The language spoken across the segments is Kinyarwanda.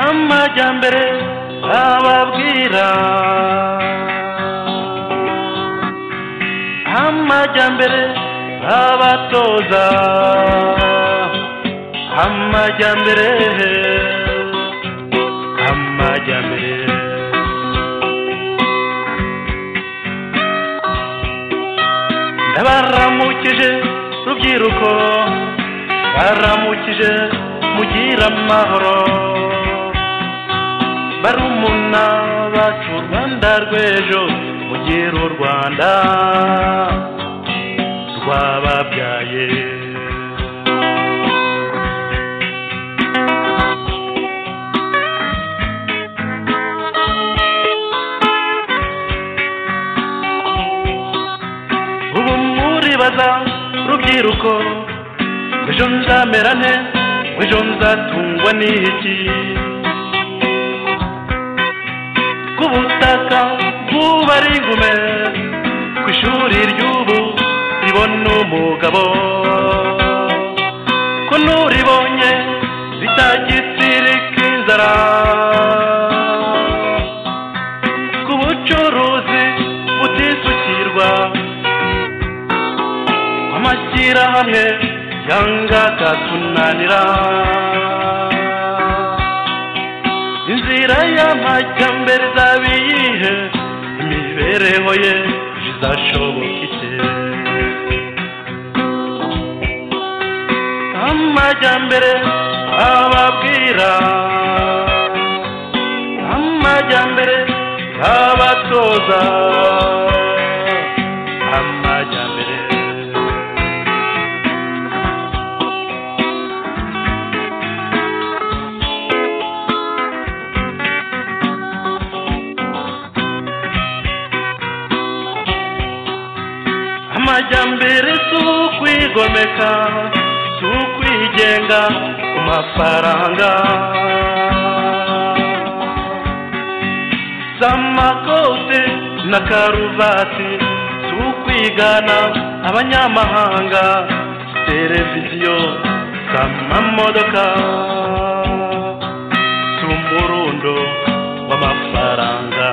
y'amajyambere ababwira amajyambere abatoza amajyambere amajyambere ndabaramukije rubyiruko baramukije mugire amahoro barumuna bacu rwanda rw'ejo mugire u rwanda rwababyaye ubu muribaza rubyiruko ejo nzamera nte ejo nzatungwa n'iki k'ubutaka bw'ubu ari ingume ku ishuri ry'ubu ribona umugabo ko n'uribonye ritagisirika inzara ku bucuruzi butisukirwa amashyirahamwe yanga akatunanira inzira y'amajyambere izaba iyihe imibereho ye izashoboka ite amajyambere ababwira amajyambere abatoza amajyambere amajyambere si ukwigomeka si ukwigenga ku mafaranga si amakote na karuvati si ukwigana abanyamahanga si televiziyo si amamodoka si umurundo w'amafaranga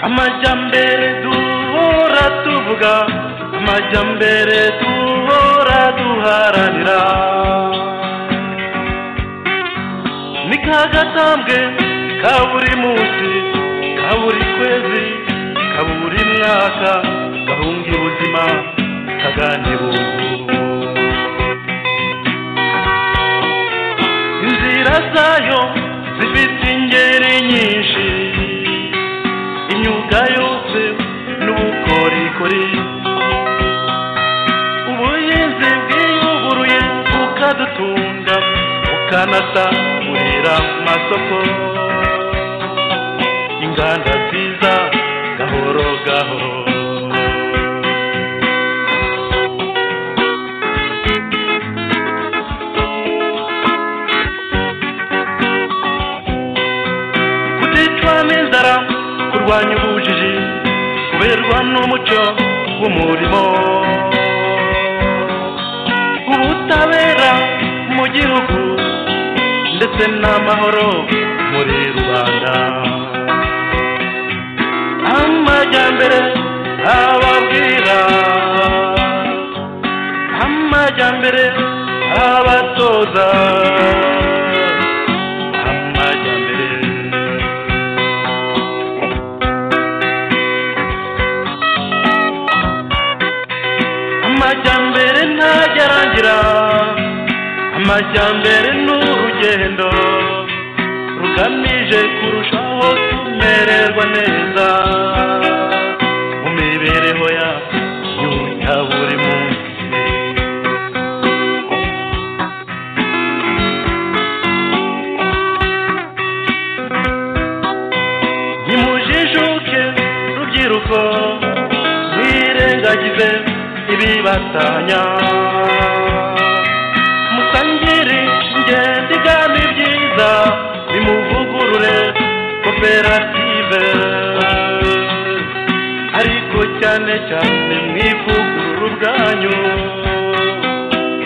amajyambere duhora tuvuga amajyambere duhora duharanira ni ka gatambwe ka buri munsi ka buri kwezi ka buri mwaka gahunga ubuzima kaganibubu inzira zayo zifite ingeri nyinshi imyuga yose n'ubukorikori ubuhinzi bwiyuguruye bukadutunga bukanasagurira amasoko inganda nziza gahoro gahoro kuticwa n'inzara kurwanya ubujiji kuberwa n'umuco w'umurimo ubutabera mu gihugu ndetse n'amahoro muri rubanda amajyambere ababwira amajyambere abatoza amajyambere amajyambere ntagerangira amajyambere ni urugendo rugamije kurushaho kumererwa neza mu mibereho yacu ya buri munsi nimujijuke rubyiruko mwirengagize ibibatanya musangire ingendo igana ibyiza bimuvugurure kuko koperative ariko cyane cyane mwivugurura ubwanyu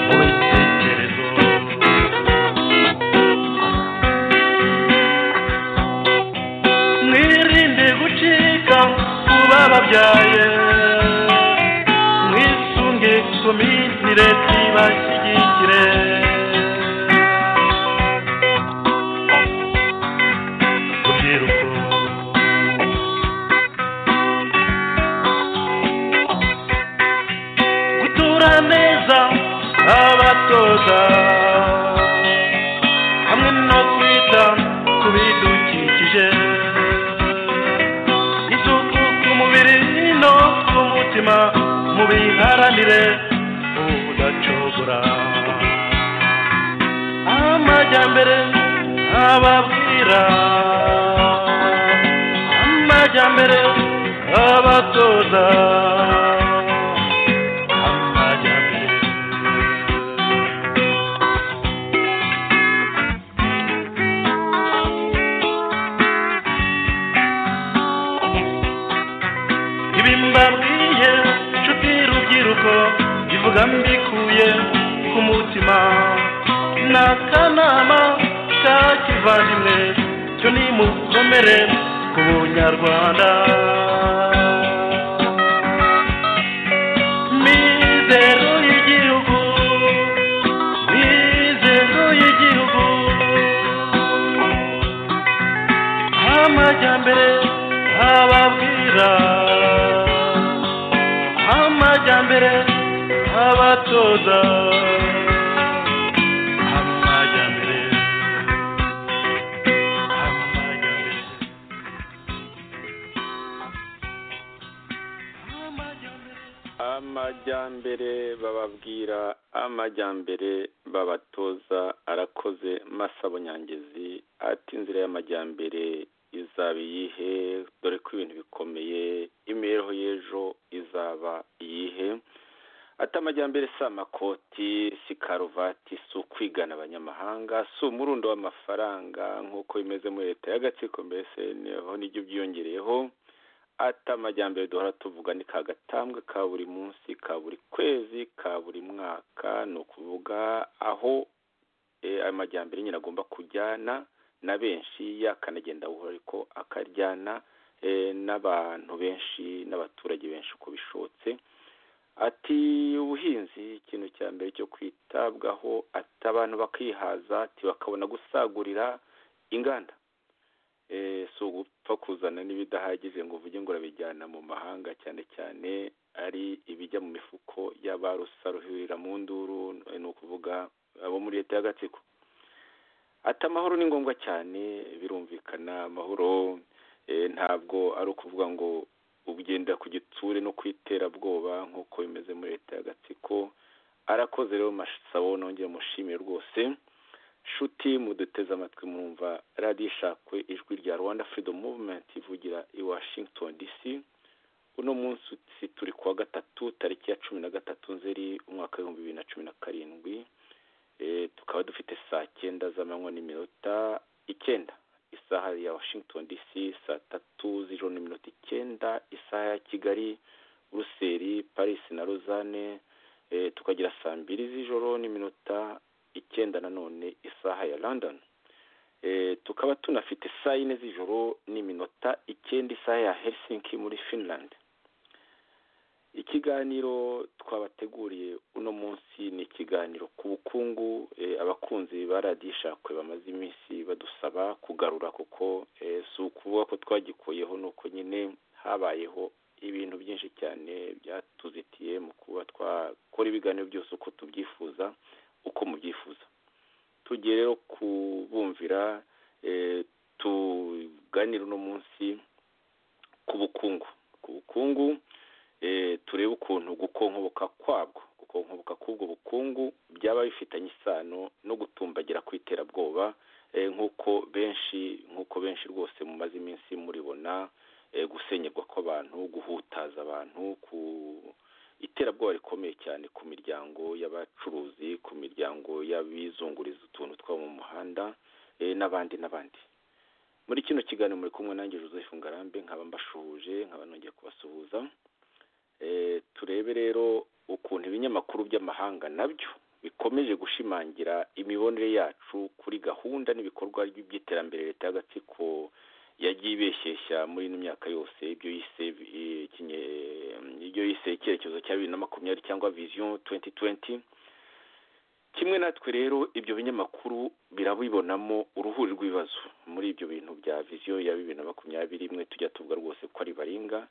mu bitekerezo mwirinde gucika ku bababyaye mwisunge komitire zibashyigikire rubyiruko gutura neza abatoza hamwe no kwita ku bidukikije isuku ku mubiri no ku mutima mubiharanire udacogora amajyambere ababwira amajyambere abatoza amajyambere ibi mbabwiye nshuti rubyiruko ivuga mbikuye ku mutima ni akanama ka kivandimwe cyo nimukomere ku bunyarwanda mizero y'igihugu mizero y'igihugu amajyambere ababwira amajyambere abatoza amajyambere amajyambere amajyambere amajyambere bababwira amajyambere babatoza arakoze masa bunyangezi ati inzira y'amajyambere izaba iyihe dore ko ibintu bikomeye imibereho y'ejo izaba iyihe ati amajyambere si amakoti si karuvati si ukwigana abanyamahanga si umurundo w'amafaranga nk'uko bimeze muri leta y'agatsiko mbese niho nibyo byiyongereyeho ati amajyambere duhora tuvuga ni kagatambwe ka buri munsi ka buri kwezi ka buri mwaka ni ukuvuga aho eh, amajyambere nyine agomba kujyana na benshi yakanagenda buhoro ariko akajyana eh, n'abantu benshi n'abaturage benshi uko bishobotse ati ubuhinzi ikintu cya mbere cyo kwitabwaho ati abantu bakihaza ati bakabona gusagurira inganda Eh, si ugupfa kuzana n'ibidahagije ngo uvuge ngo urabijyana mu mahanga cyane cyane ari ibijya mu mifuko y'abarusaruhirira mu nduru eh, ni ukuvuga abo muri leta y'agatsiko ati amahoro ni ngombwa cyane birumvikana amahoro eh, ntabwo ari ukuvuga ngo ugenda ku gitsure no ku iterabwoba nk'uko bimeze muri leta y'agatsiko arakoze rero masabo nongere mushimire rwose nshuti muduteze amatwi murumva radiyo ishakwe ijwi rya rwanda freedom movement ivugira i washington dc uno munsi si turi kuwa gatatu tariki ya cumi na gatatu nzeri umwaka w'ibihumbi bibiri na cumi na karindwi Eh, tukaba dufite saa cyenda z'amanywa n'iminota icyenda isaha ya washington dc saa tatu z'ijoro n'iminota icyenda isaha ya kigali buruseli paris na lausanne Eh, tukagira saa mbiri z'ijoro n'iminota icyenda nanone isaha ya london e, tukaba tunafite saa yine z'ijoro n'iminota icyenda isaha ya helsinki muri finland ikiganiro twabateguriye uno munsi ni ikiganiro ku bukungu e, abakunzi ba radiyo ishakwe bamaze iminsi badusaba kugarura kuko e, si ukuvuga ko twagikuyeho ni uko nyine habayeho ibintu byinshi cyane byatuzitiye mu kuba twakora ibiganiro byose uko tubyifuza uko mubyifuza tugiye rero kubumvira eh, tuganira uno munsi ku bukungu ku bukungu eh, turebe ukuntu gukonkoboka kwabwo gukonkoboka k'ubwo bukungu byaba bifitanye isano no gutumbagira kw'iterabwoba eh, nk'uko benshi nk'uko benshi rwose mumaze iminsi muribona eh, gusenyerwa kw'abantu guhutaza abantu ku iterabwoba rikomeye cyane ku miryango y'abacuruzi ku miryango y'abizunguriza utuntu two mu muhanda eh, n'abandi n'abandi muri kino kiganiro muri kumwe nanjye Joseph Ngarambe nkaba mbashuhuje nkaba nongeye kubasuhuza turebe rero ukuntu ibinyamakuru by'amahanga nabyo bikomeje gushimangira imibonere yacu kuri gahunda n'ibikorwa by'iterambere leta y'agatsiko yagiye ibeshyeshya muri ino myaka yose ibyo yise ibyo yise icyerekezo cya bibiri na makumyabiri cyangwa viziyo tuwenti tuwenti kimwe natwe rero ibyo binyamakuru birabibonamo uruhuri rw'ibibazo muri ibyo bintu bya viziyo ya bibiri na makumyabiri imwe tujya tuvuga rwose ko ari baringa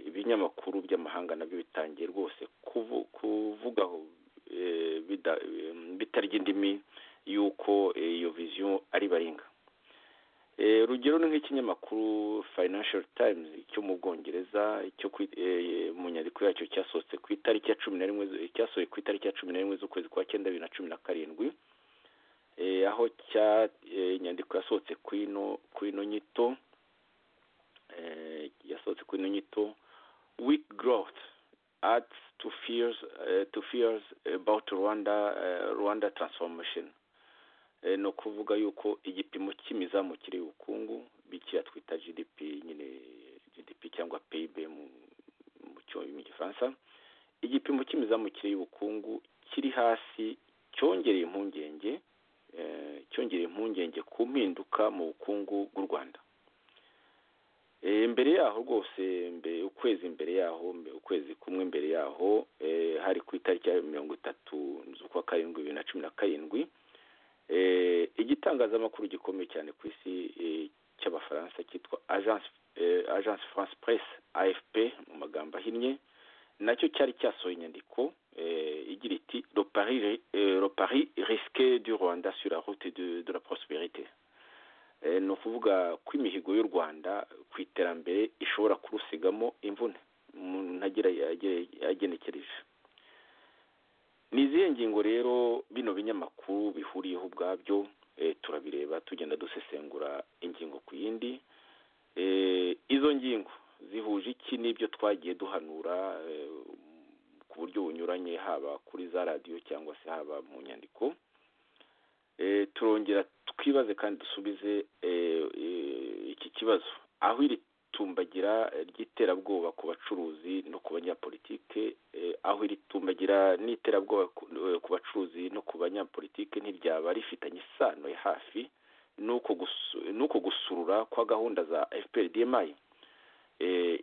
ibinyamakuru by'amahanga nabyo bitangiye rwose kuvugaho bitarya indimi y'uko iyo viziyo ari baringa urugero ni nk'ikinyamakuru financial times cyo mu bwongereza cyo mu nyandiko yacyo cyasohotse ku itariki ya cumi na rimwe cyasohoye ku itariki ya cumi na rimwe z'ukwezi kwa cyenda bibiri na cumi na karindwi aho inyandiko yasohotse ku ino nyito yasohotse ku ino nyito weak growth adds to fears to fears about rwanda rwanda transformation ni ukuvuga yuko igipimo cy'imizamukire y'ubukungu bikira twita gdp nyine gdp cyangwa pib mu gifaransa igipimo cy'imizamukire y'ubukungu kiri hasi cyongereye impungenge cyongereye impungenge ku mpinduka mu bukungu bw'u rwanda mbere yaho rwose ukwezi mbere yaho ukwezi kumwe mbere yaho hari ku itariki ya mirongo itatu z'ukwa karindwi bibiri na cumi na karindwi igitangazamakuru gikomeye cyane ku isi cy'abafaransa cyitwa agence france presse afp mu magambo ahinnye nacyo cyari cyasohoye inyandiko igira iti le paris risque du rwanda sur la route de la prosperite ni ukuvuga ko imihigo y'u rwanda ku iterambere ishobora kurusigamo imvune umuntu ntagira yagenekereje ni izihe ngingo rero bino binyamakuru bihuriyeho ubwabyo turabireba tugenda dusesengura ingingo ku yindi izo ngingo zihuje iki n'ibyo twagiye duhanura ku buryo bunyuranye haba kuri za radiyo cyangwa se haba mu nyandiko turongera twibaze kandi dusubize iki kibazo aho iri tumbagira ry'iterabwoba ku bacuruzi no ku banyapolitike aho iri tumbagira n'iterabwoba ku bacuruzi no ku banyapolitike ntiryaba rifitanye isano ya hafi n'uko gusurura kwa gahunda za fpr dmi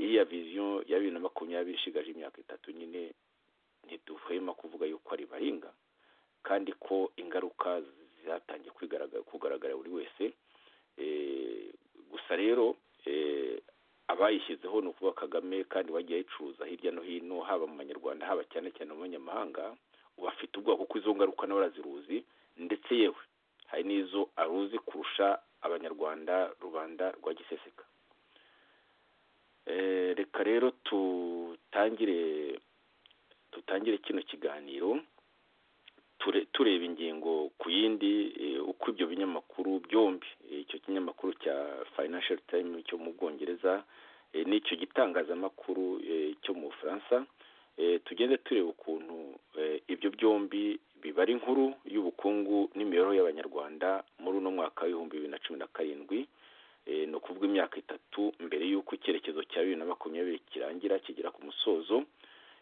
iriya viziyo ya bibiri na makumyabiri ishigaje imyaka itatu nyine ntiduhwema kuvuga yuko ari baringa kandi ko ingaruka zatangiye kugaragara buri wese gusa rero abayishyizeho ni ukuvuga kagame kandi wagiye ayicuruza hirya no hino haba mu banyarwanda haba cyane cyane mu banyamahanga bafite ubwoba kuko izo ngaruka nawe araziruzi ndetse yewe hari n'izo aruzi kurusha abanyarwanda rubanda rwa giseseka reka rero tutangire tutangire kino kiganiro tureba ingingo ku yindi uko ibyo binyamakuru byombi icyo kinyamakuru cya financial time cyo mu bwongereza n'icyo gitangazamakuru cyo mu bufaransa tugende tureba ukuntu ibyo byombi bibara inkuru y'ubukungu n'imibereho y'abanyarwanda muri uno mwaka w'ibihumbi bibiri na cumi na karindwi ni ukuvuga imyaka itatu mbere y'uko icyerekezo cya bibiri na makumyabiri kirangira kigera ku musozo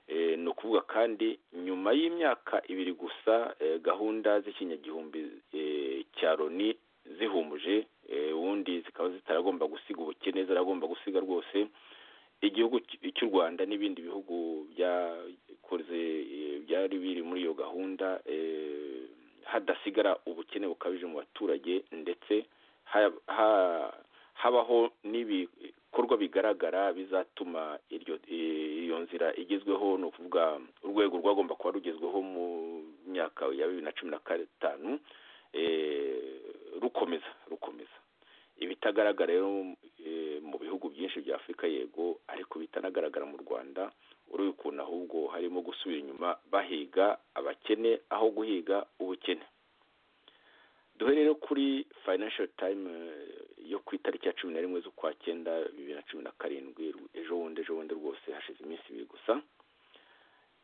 ni ukuvuga kandi nyuma y'imyaka ibiri gusa gahunda z'ikinyagihumbi cya loni zihumuje ubundi zikaba zitaragomba gusiga ubukene zaragomba gusiga rwose igihugu cy'u rwanda n'ibindi bihugu byakoze byari biri muri iyo gahunda hadasigara ubukene bukabije mu baturage ndetse habaho n'ibi ibikorwa bigaragara bizatuma iyo nzira igezweho ni ukuvuga urwego rwagomba kuba rugezweho mu myaka ya bibiri na cumi na gatanu rukomeza rukomeza ibitagaragara rero mu bihugu byinshi bya afurika yego ariko bitanagaragara mu rwanda urebe ukuntu ahubwo harimo gusubira inyuma bahiga abakene aho guhiga ubukene duhe rero kuri financial time yo ku itariki ya cumi na rimwe z'ukwa cyenda bibiri na cumi na karindwi ejo bundi ejo bundi rwose hashize iminsi ibiri gusa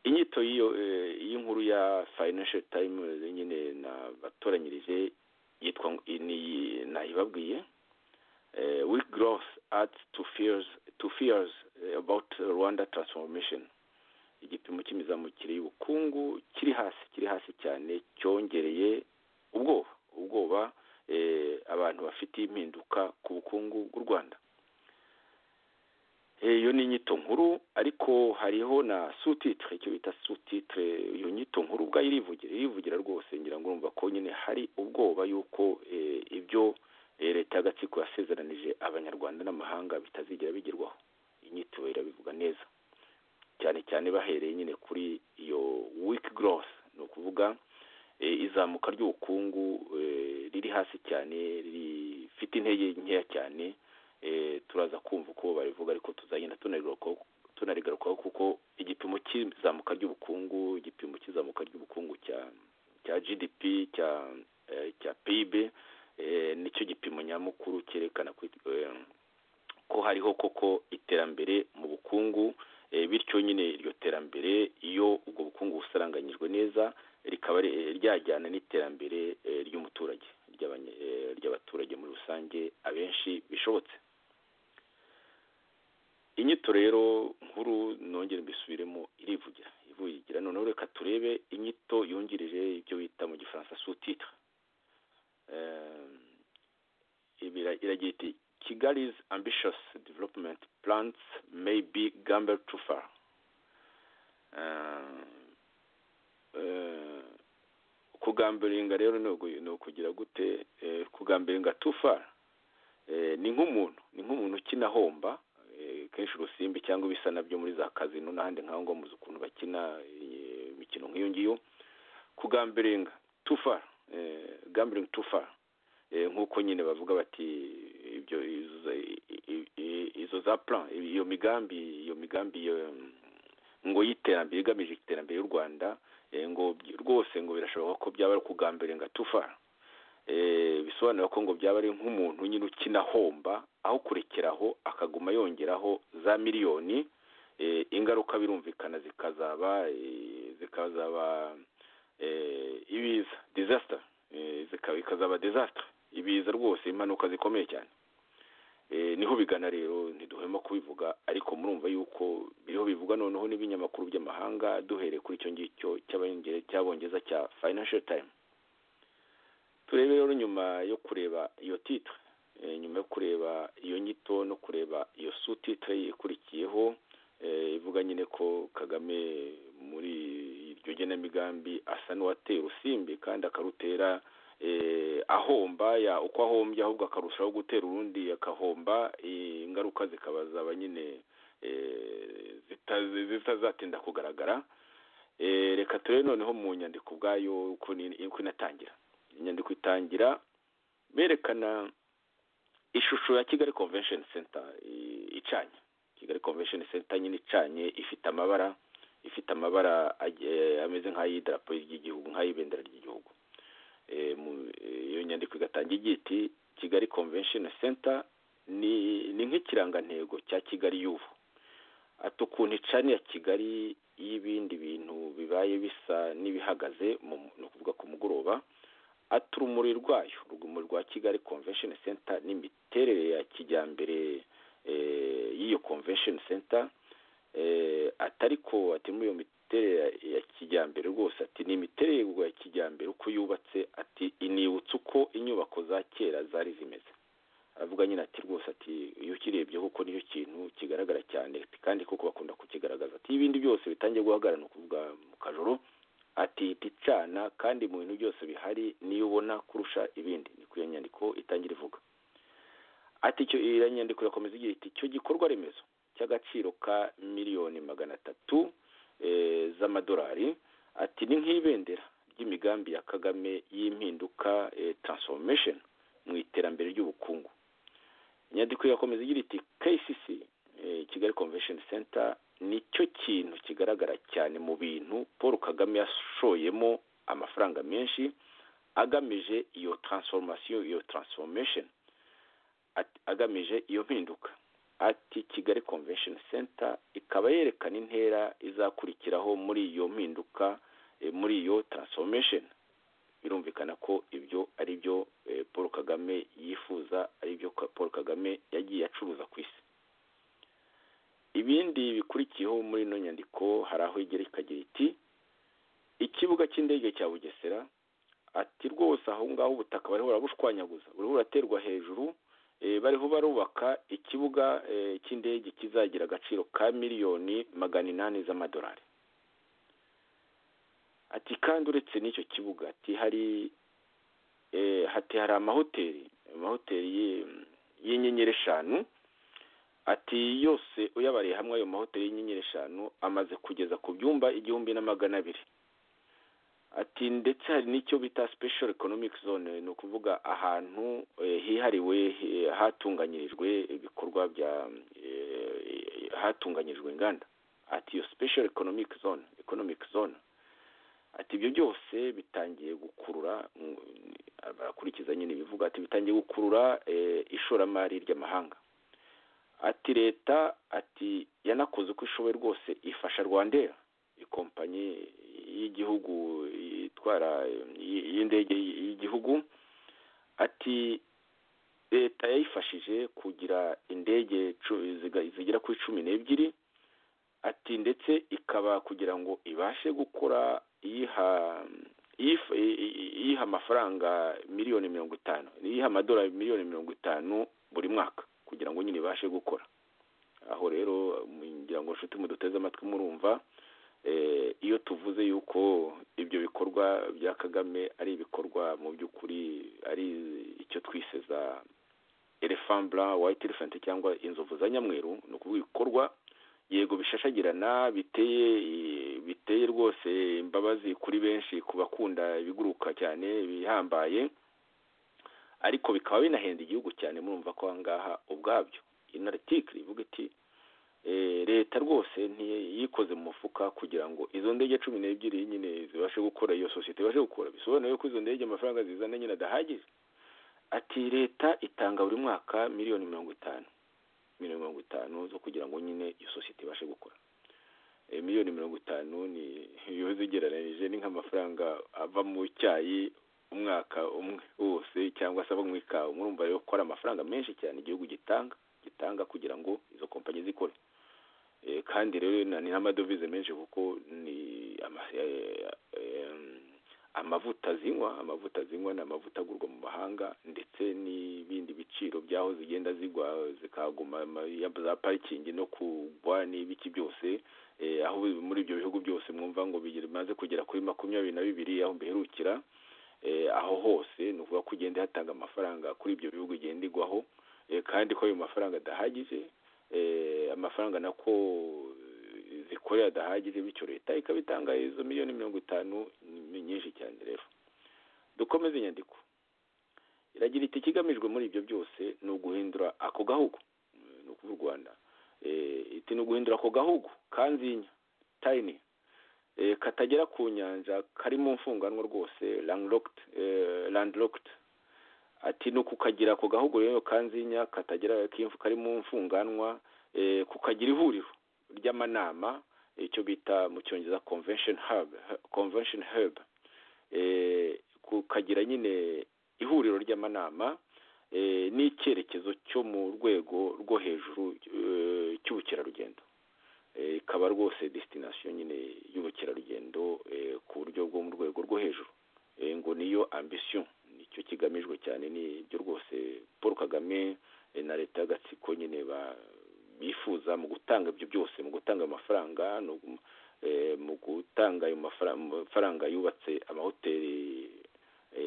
inyito y'inkuru ya financial time nyine nabatoranyirije yitwa nayibabwiye uh, weak growth adds to fears, to fears uh, about Rwanda transformation igipimo cy'imizamukire y'ubukungu kiri hasi kiri hasi cyane cyongereye ubwoba ubwoba eh, abantu bafite impinduka ku bukungu bw'u Rwanda iyo ni inyito nkuru ariko hariho na sous-titre icyo bita sous-titre iyo nyito nkuru ubwayo irivugira irivugira rwose ngira ngo urumva ko nyine hari ubwoba yuko eh, ibyo eh, leta y'agatsiko yasezeranije abanyarwanda n'amahanga bitazigera bigerwaho inyito irabivuga neza cyane cyane bahereye nyine kuri iyo wiki growth ni ukuvuga izamuka ry'ubukungu riri hasi cyane rifite intege nkeya cyane turaza kumva uko barivuga ariko tuzagenda tunarigarukaho kuko igipimo cy'izamuka ry'ubukungu igipimo cy'izamuka ry'ubukungu cya cya gdp cya cya pib nicyo gipimo nyamukuru cyerekana ko hariho koko iterambere mu bukungu bityo nyine iryo terambere iyo ubwo bukungu busaranganyijwe neza rikaba ryajyana n'iterambere ry'umuturage ry'abaturage muri rusange abenshi bishobotse inyito rero nkuru nongere mbisubiremo irivugira ivugira noneho reka turebe inyito yungirije ibyo bita mu gifaransa sutitire iragira iti Kigali's ambitious development plans may be gambled too far. kugambiringa rero ni ukugira gute kugambiringa too far ni nk'umuntu ni nk'umuntu ukina homba kenshi urusimbi cyangwa ibisa nabyo muri za kazino n'ahandi nk'aho ngo muzi ukuntu bakina imikino nk'iyo ngiyo kugambiringa too far gambling too far nk'uko nyine bavuga bati ibyo izo za plan iyo migambi iyo migambi ngo y'iterambere igamije iterambere y'u rwanda ngo rwose ngo birashoboka ko byaba ari ukugambira ngo atufa bisobanura ko ngo byaba ari nk'umuntu nyine ukina homba aho kurekeraho akaguma yongeraho za miliyoni ingaruka birumvikana zikazaba zikazaba ibiza disaster ikazaba disaster ibiza rwose impanuka zikomeye cyane niho bigana rero ntiduhema kubivuga ariko murumva yuko biriho bivuga noneho n'ibinyamakuru by'amahanga duhereye kuri icyo ngicyo cy'abongereza cya financial time turebe rero nyuma yo kureba iyo titre nyuma yo kureba iyo nyito no kureba iyo su titre ikurikiyeho ivuga nyine ko kagame muri iryo genamigambi asa n'uwateye urusimbi kandi akarutera ahomba ya uko ahombye ahubwo akarushaho gutera urundi agahomba ingaruka zikaba zaba nyine zitazatinda kugaragara reka turebe noneho mu nyandiko ubwayo uko inatangira inyandiko itangira berekana ishusho ya kigali convention center icanye kigali convention center nyine icanye ifite amabara ifite amabara ameze nk'ay'idarapo ry'igihugu nk'ay'ibendera ry'igihugu iyo nyandiko igatanga igiti kigali convention center ni nk'ikirangantego cya kigali y'ubu ati ukuntu icani ya kigali y'ibindi bintu bibaye bisa n'ibihagaze ni ukuvuga ku mugoroba ati urumuri rwayo urumuri rwa kigali convention center n'imiterere ya kijyambere y'iyo convention center atari ko ati muri iyo imiterere ya kijyambere rwose ati ni imiterere ya kijyambere uko yubatse ati inibutsa uko inyubako za kera zari zimeze aravuga nyine ati rwose ati iyo ukirebye kuko niyo kintu kigaragara cyane kandi kuko bakunda kukigaragaza ati ibindi byose bitangiye guhagarara ni ukuvuga mu kajoro ati icana kandi mu bintu byose bihari niyo ubona kurusha ibindi ni iyo nyandiko itangira ivuga ati icyo iyo nyandiko irakomeza igira iti icyo gikorwa remezo cy'agaciro ka miliyoni magana atatu z'amadolari ati ni nk'ibendera ry'imigambi ya kagame y'impinduka transformation mu iterambere ry'ubukungu inyandiko irakomeza igira iti kcc kigali convention center nicyo kintu kigaragara cyane mu bintu paul kagame yashoyemo amafaranga menshi agamije iyo transformation iyo transformation agamije iyo mpinduka ati kigali convention center ikaba yerekana intera izakurikiraho muri iyo mpinduka muri iyo transformation birumvikana ko ibyo ari byo paul kagame yifuza ari byo paul kagame acuruza ku isi ibindi bikurikiyeho muri ino nyandiko hari aho igera ikagira iti ikibuga cy'indege cya bugesera ati rwose aho ngaho ubutaka bariho barabushwanyaguza buriho buraterwa hejuru bariho barubaka ikibuga cy'indege kizagira agaciro ka miliyoni magana inani z'amadolari ati kandi uretse n'icyo kibuga ati hari hati hari amahoteli amahoteli y'inyenyeri eshanu ati yose uyabariye hamwe ayo mahoteli y'inyenyeri eshanu amaze kugeza ku byumba igihumbi na magana abiri ati ndetse hari n'icyo bita special economic zone ni ukuvuga ahantu hihariwe hatunganyirijwe ibikorwa bya hatunganyijwe inganda ati iyo special economic zone economic zone ati ibyo byose bitangiye gukurura barakurikiza nyine ibivuga ati bitangiye gukurura ishoramari ry'amahanga ati leta ati yanakoze uko ishoboye rwose ifasha rwandera ikompanyi y'igihugu itwara y'indege y'igihugu ati leta yayifashije kugira indege zigera kuri cumi n'ebyiri ati ndetse ikaba kugira ngo ibashe gukora iyiha amafaranga miliyoni mirongo itanu iyiha amadolari miliyoni mirongo itanu buri mwaka kugira ngo nyine ibashe gukora aho rero ngira ngo nshuti muduteze amatwi murumva iyo tuvuze yuko ibyo bikorwa bya kagame ari ibikorwa mu by'ukuri ari icyo twiseza elefambura wayiti elefanti cyangwa inzovu za nyamweru ni ukuvuga ibikorwa yego bishashagirana biteye biteye rwose imbabazi kuri benshi ku bakunda ibiguruka cyane bihambaye ariko bikaba binahenda igihugu cyane murumva ko aha ngaha ubwabyo inaritikiri ivuga iti leta rwose ntiyikoze mu mufuka kugira ngo izo ndege cumi n'ebyiri nyine zibashe gukora iyo sosiyete ibashe gukora bisobanuye ko izo ndege amafaranga zizana nyine adahagije ati leta itanga buri mwaka miliyoni mirongo itanu miliyoni mirongo itanu zo kugira ngo nyine iyo sosiyete ibashe gukora miliyoni mirongo itanu ni iyo zigereranyije ni nk'amafaranga ava mu cyayi umwaka umwe wose cyangwa se abo mu ikawa murumva rero ko ari amafaranga menshi cyane igihugu gitanga gitanga kugira ngo izo kompanyi zikore kandi rero ni n'amadovize menshi kuko ni amavuta zinywa amavuta zinywa ni amavuta agurwa mu mahanga ndetse n'ibindi biciro by'aho zigenda zigwa zikaguma za parikingi no kugwa n'ibiki byose aho muri ibyo bihugu byose mwumva ngo bimaze kugera kuri makumyabiri na bibiri aho biherukira aho hose ni ukuvuga ko ugenda hatanga amafaranga kuri ibyo bihugu igenda igwaho kandi ko ayo mafaranga adahagije amafaranga nako zikorera adahagije bityo leta ikaba itanga izo miliyoni mirongo itanu ni nyinshi cyane rero dukomeze inyandiko iragira iti ikigamijwe muri ibyo byose ni uguhindura ako gahugu ni ukuvuga u rwanda iti ni uguhindura ako gahugu kanzinya tayini katagera ku nyanja kari mu mfunganwa rwose landlocked ati ni ukukagira ako gahugu rero kanzinya katagera kari mu mfunganwa kukagira ihuriro ry'amanama icyo bita mu cyongereza convention hub kukagira nyine ihuriro ry'amanama n'icyerekezo cyo mu rwego rwo hejuru cy'ubukerarugendo ikaba rwose desitinasiyo nyine y'ubukerarugendo ku buryo bwo mu rwego rwo hejuru ngo niyo ambisiyo nicyo kigamijwe cyane nibyo rwose paul kagame na leta y'agatsiko nyine bifuza mu gutanga ibyo byose mu gutanga amafaranga mu gutanga ayo mafaranga yubatse amahoteli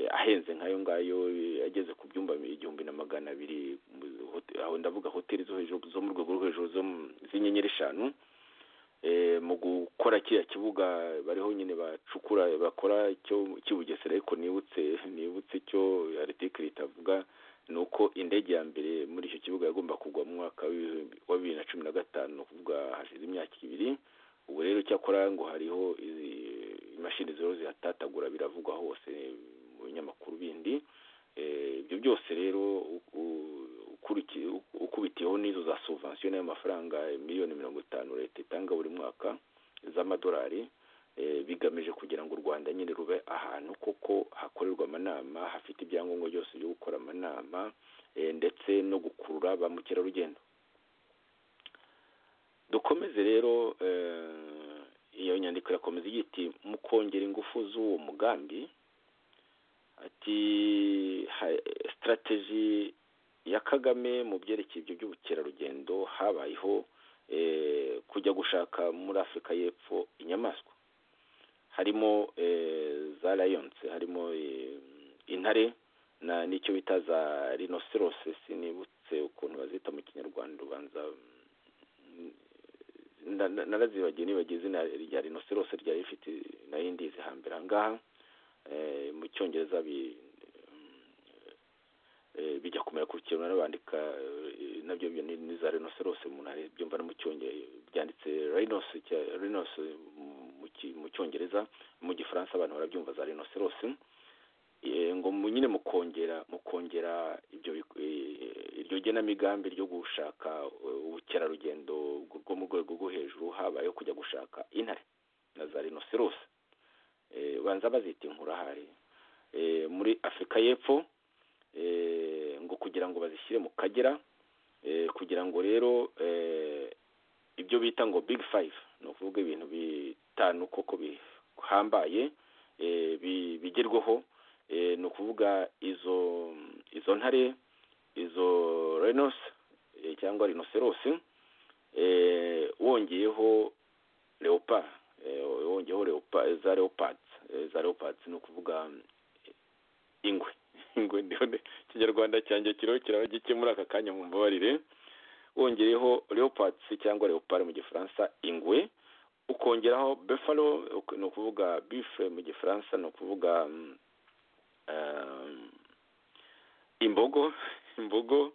ahenze nk'ayo ngayo ageze ku byumba igihumbi na magana abiri aho ndavuga hoteli zo hejuru zo mu rwego rwo hejuru z'inyenyeri eshanu mu gukora kiriya kibuga bariho nyine bacukura bakora cy'ubugesera ariko nibutse nibutse icyo aritikiri itavuga ni uko indege ya mbere muri icyo kibuga yagomba kugwa mu mwaka wa bibiri na cumi na gatanu ni ukuvuga hashize imyaka ibiri ubu rero cyakora ngo hariho imashini zero zihatatagura biravugwa hose mu binyamakuru bindi ibyo byose rero ukubitiyeho n'izo za suvansiyo n'ayo mafaranga miliyoni mirongo itanu leta itanga buri mwaka z'amadolari bigamije kugira ngo u rwanda nyine rube ahantu koko hakorerwa amanama hafite ibyangombwa byose byo gukora amanama ndetse no gukurura gukurura ba mukerarugendo dukomeze rero iyo nyandiko irakomeza igira iti mu kongera ingufu z'uwo mugambi ati sitarategi ya kagame mu byerekeye ibyo by'ubukerarugendo habayeho kujya gushaka muri afurika y'epfo inyamaswa harimo za rayonse harimo intare n'icyo bita za rinoserose sinibutse ukuntu bazita mu kinyarwanda ubanza narazibagiye nibagiye izina rya rinoserose ryari rifite nayo ndizi hambere aha ngaha mu cyongereza bijya kumera ku kintu n'abandika nabyo ni za rinoserose umuntu byumva no mu cyongereza byanditse rinos mu cyongereza mu gifaransa abantu barabyumva za rinoserose ngo nyine mu kongera mu kongera iryo genamigambi ryo gushaka ubukerarugendo bwo mu rwego rwo hejuru habayeho kujya gushaka intare na za rinoserose banza bazita inkurahari muri afurika y'epfo ngo kugira ngo bazishyire mu kagera kugira ngo rero ibyo bita ngo big five ni ukuvuga ibintu bitanu koko bihambaye bigerweho ni ukuvuga izo izo ntare izo renos cyangwa rinoserose wongeyeho leopa wongeyeho za leopards za leopards ni ukuvuga ingwe ingwe ndabona ikinyarwanda cyanjye kiriho kiraba gike muri aka kanya mu mbabarire wongereho leopards cyangwa leopard mu gifaransa ingwe ukongeraho buffalo ni ukuvuga bifle mu gifaransa ni ukuvuga imbogo imbogo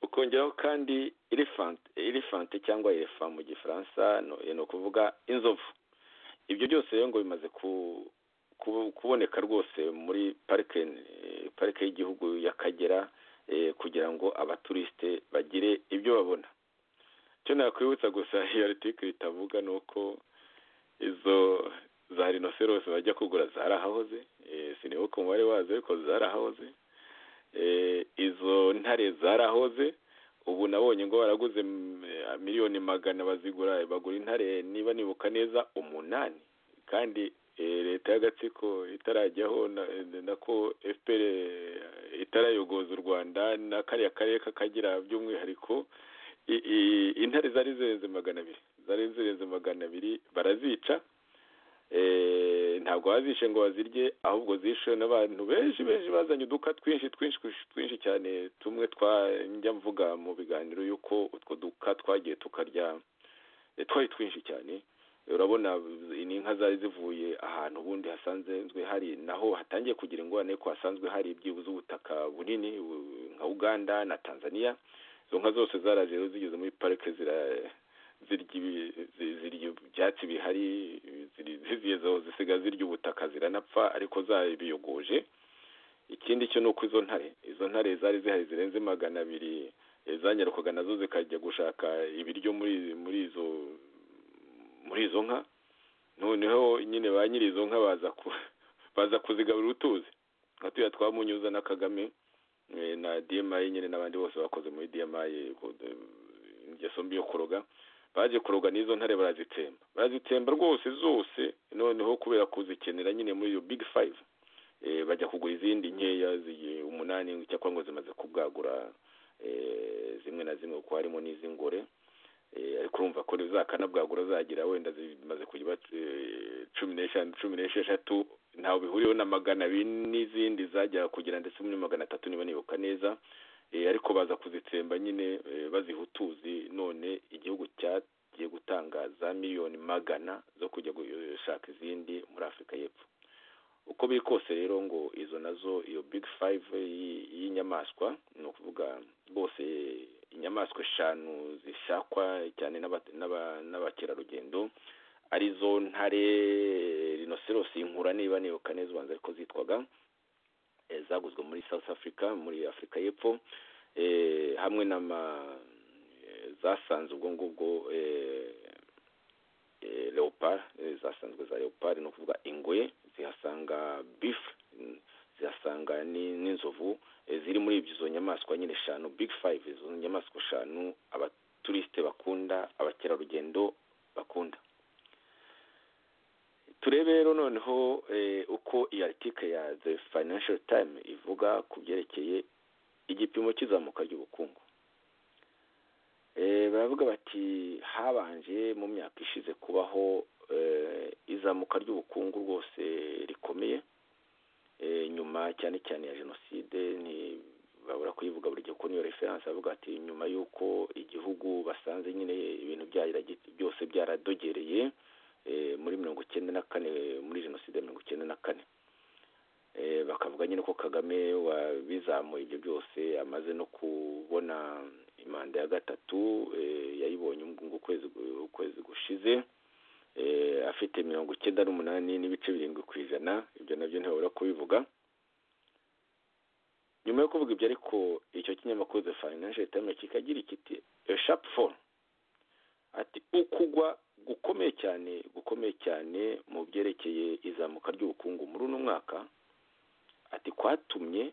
ukongeraho kandi elefante cyangwa elefa mu gifaransa ni ukuvuga inzovu ibyo byose rero ngo bimaze kuboneka rwose muri parike parike y'igihugu y'akagera kugira ngo abaturisite bagire ibyo babona icyo nakwibutsa gusa iyo artikiri itavuga ni uko izo za rinoserose bajya kugura zarahahoze sinibuke umubare wazo ariko zarahahoze izo ntare zarahoze ubu nabonye ngo baraguze miliyoni magana bazigura bagura intare niba nibuka neza umunani kandi leta y'agatsiko itarajyaho nako fpr itarayogoza u rwanda na kariya karere k'akagira by'umwihariko intare zari zirenze magana abiri zari zirenze magana abiri barazica ntabwo bazishe ngo bazirye ahubwo zishe n'abantu benshi benshi bazanye uduka twinshi twinshi twinshi cyane tumwe njya mvuga mu biganiro y'uko utwo duka twagiye tukarya twari twinshi cyane urabona ni inka zari zivuye ahantu ubundi hasanzwe hari naho hatangiye kugira ingorane ko hasanzwe hari ibyibuze ubutaka bunini nka uganda na tanzania izo nka zose zaraje zigeze muri parike zira zirya ibyatsi bihari ziziyezaho zisiga zirya ubutaka ziranapfa ariko zabiyogoje ikindi cyo ni uko izo ntare izo ntare zari zihari zirenze magana abiri zanyarukaga nazo zikajya gushaka ibiryo muri muri izo muri izo nka noneho nyine ba nyiri izo nka baza baza kuzigaburira utuzi nka tuya twa munyuza na kagame na diyemayi nyine n'abandi bose bakoze muri diyemayi ingeso mbi yo kuroga baje kuroga n'izo ntare barazitsemba barazitsemba rwose zose noneho kubera kuzikenera nyine muri iyo big five bajya kugura izindi nkeya umunani cyangwa ngo zimaze kubwagura zimwe na zimwe kuko harimo n'iz'ingore ariko urumva ko zakanabwagura zagira wenda zimaze kujya cumi n'eshanu cumi n'esheshatu ntawe bihuriyeho na magana abiri n'izindi zajya kugira ndetse muri magana atatu niba nibuka neza ariko baza kuzitsemba nyine baziha utuzi none igihugu cyagiye gutanga za miliyoni magana zo kujya gushaka izindi muri afurika y'epfo uko biri kose rero ngo izo nazo iyo big five y'inyamaswa ni ukuvuga rwose inyamaswa eshanu zishakwa cyane n'abakerarugendo arizo ntare rinoserosi inkura niba nibuka neza ubanza ariko zitwaga zaguzwe muri South Africa muri Afurika y'Epfo hamwe na zasanzwe ubwo ngubwo leopard zasanzwe za leopard ni ukuvuga ingwe zihasanga beef zihasanga n'inzovu ziri muri izo nyamaswa nyine eshanu big five izo nyamaswa eshanu abaturisite bakunda abakerarugendo bakunda turebe rero noneho uko iyi article ya the financial time ivuga ku byerekeye igipimo cy'izamuka ry'ubukungu baravuga bati habanje mu myaka ishize kubaho izamuka ry'ubukungu rwose rikomeye nyuma cyane cyane ya jenoside babura kuyivuga buri gihe ko niyo referanse bavuga ati nyuma y'uko igihugu basanze nyine ibintu byose byaradogereye muri mirongo icyenda na kane muri jenoside mirongo icyenda na kane bakavuga nyine ko kagame wabizamuye ibyo byose amaze no kubona imanda ya gatatu yayibonye ngo ukwezi gushize afite mirongo icyenda n'umunani n'ibice birindwi ku ijana ibyo nabyo ntibabura kubivuga nyuma yo kuvuga ibyo ariko icyo kinyamakuru the financial times kikagira ikiti sharp four ati ukugwa gukomeye cyane gukomeye cyane mu byerekeye izamuka ry'ubukungu muri uno mwaka ati kwatumye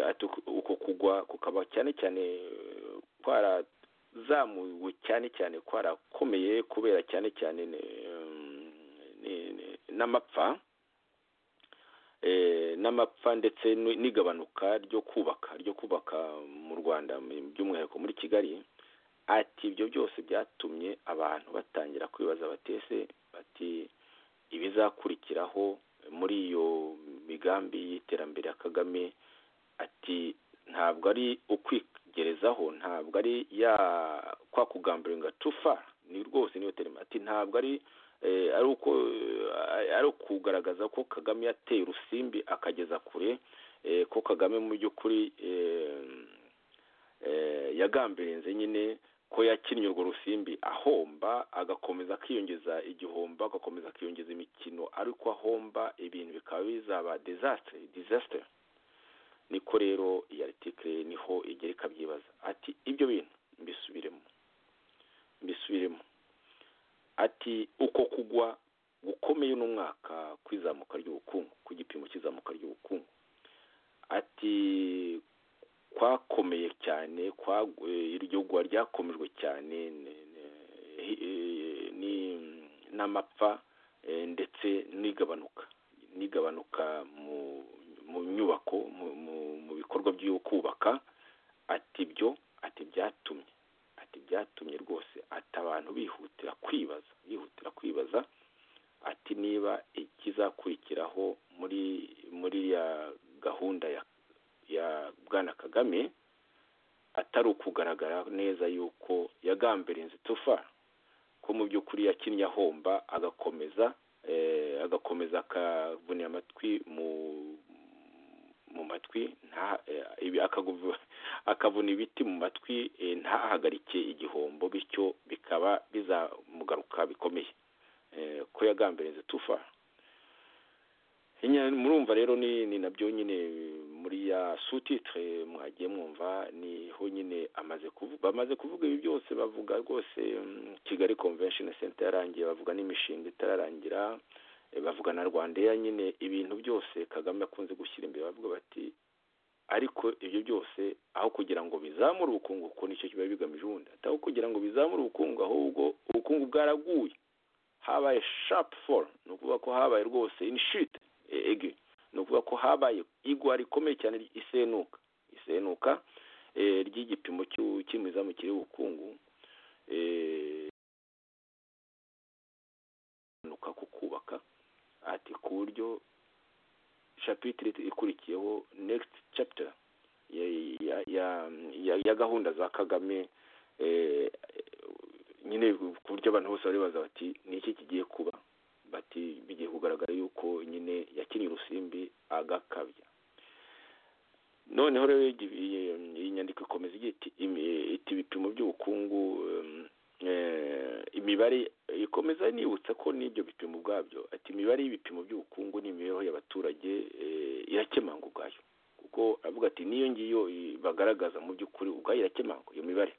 ati uko kugwa kukaba cyane cyane kwarazamuwe cyane cyane kwarakomeye kubera cyane cyane n'amapfa n'amapfa ndetse n'igabanuka ryo kubaka ryo kubaka mu rwanda by'umwihariko muri kigali ati ibyo byose byatumye abantu batangira kwibaza batese bati ibizakurikiraho muri iyo migambi y'iterambere ya kagame ati ntabwo ari ukwigerezaho ntabwo ari ya kwa kugambira ngo tufa ni rwose niyo terima ati ntabwo ari ari ukugaragaza ko kagame yateye urusimbi akageza kure ko kagame mu by'ukuri yagambirinze nyine ko yakinnye urwo rusimbi ahomba agakomeza akiyongeza igihombo agakomeza akiyongeza imikino ariko ahomba ibintu bikaba bizaba dezasitire dezasitire niko rero iyi aritike niho igera ikabyibaza ati ibyo bintu mbisubiremo mbisubiremo ati uko kugwa gukomeye uno mwaka kw'izamuka ry'ubukungu ku gipimo cy'izamuka ry'ubukungu ati kwakomeye cyane iryo gwa ryakomejwe cyane n'amapfa ndetse n'igabanuka n'igabanuka mu nyubako mu bikorwa byo kubaka ati byo ati byatumye ati byatumye rwose ati abantu bihutira kwibaza bihutira kwibaza ati niba ikizakurikiraho muri muri ya gahunda ya ya bwana kagame atari ukugaragara neza yuko yagambirinze tufa ko mu by'ukuri yakinnye ahomba agakomeza agakomeza akavunira amatwi mu mu matwi akavuna ibiti mu matwi ntahagarike igihombo bityo bikaba bizamugaruka bikomeye ko yagambiriza tufa murumva rero ni nabyo nyine muri ya sutitire mwagiye mwumva niho nyine amaze kuvuga bamaze kuvuga ibi byose bavuga rwose kigali convention center yarangiye bavuga n'imishinga itararangira bavuga na rwandeya nyine ibintu byose kagame akunze gushyira imbere bavuga bati ariko ibyo byose aho kugira ngo bizamure ubukungu kuko nicyo kiba bigamije ubundi atari kugira ngo bizamure ubukungu ahubwo ubukungu bwaraguye habaye sharp fall ni ukuvuga ko habaye rwose inshit ege ni ukuvuga ko habaye igwa rikomeye cyane isenuka isenuka ry'igipimo cy'imizamukire y'ubukungu ku kubaka ati ku buryo shapitire ikurikiyeho nekisiti capita ya gahunda za kagame nyine ku buryo abantu bose baribaza bati iki kigiye kuba bati bigiye kugaragara yuko nyine yakinnye urusimbi agakabya noneho rero iyi nyandiko ikomeza igira iti ibipimo by'ubukungu imibare ikomeza nibutsa ko n'ibyo bipimo ubwabyo ati imibare y'ibipimo by'ubukungu n'imibereho y'abaturage irakemanga ubwayo kuko avuga ati n'iyo ngiyo bagaragaza mu by'ukuri ubwayo irakemanga iyo mibare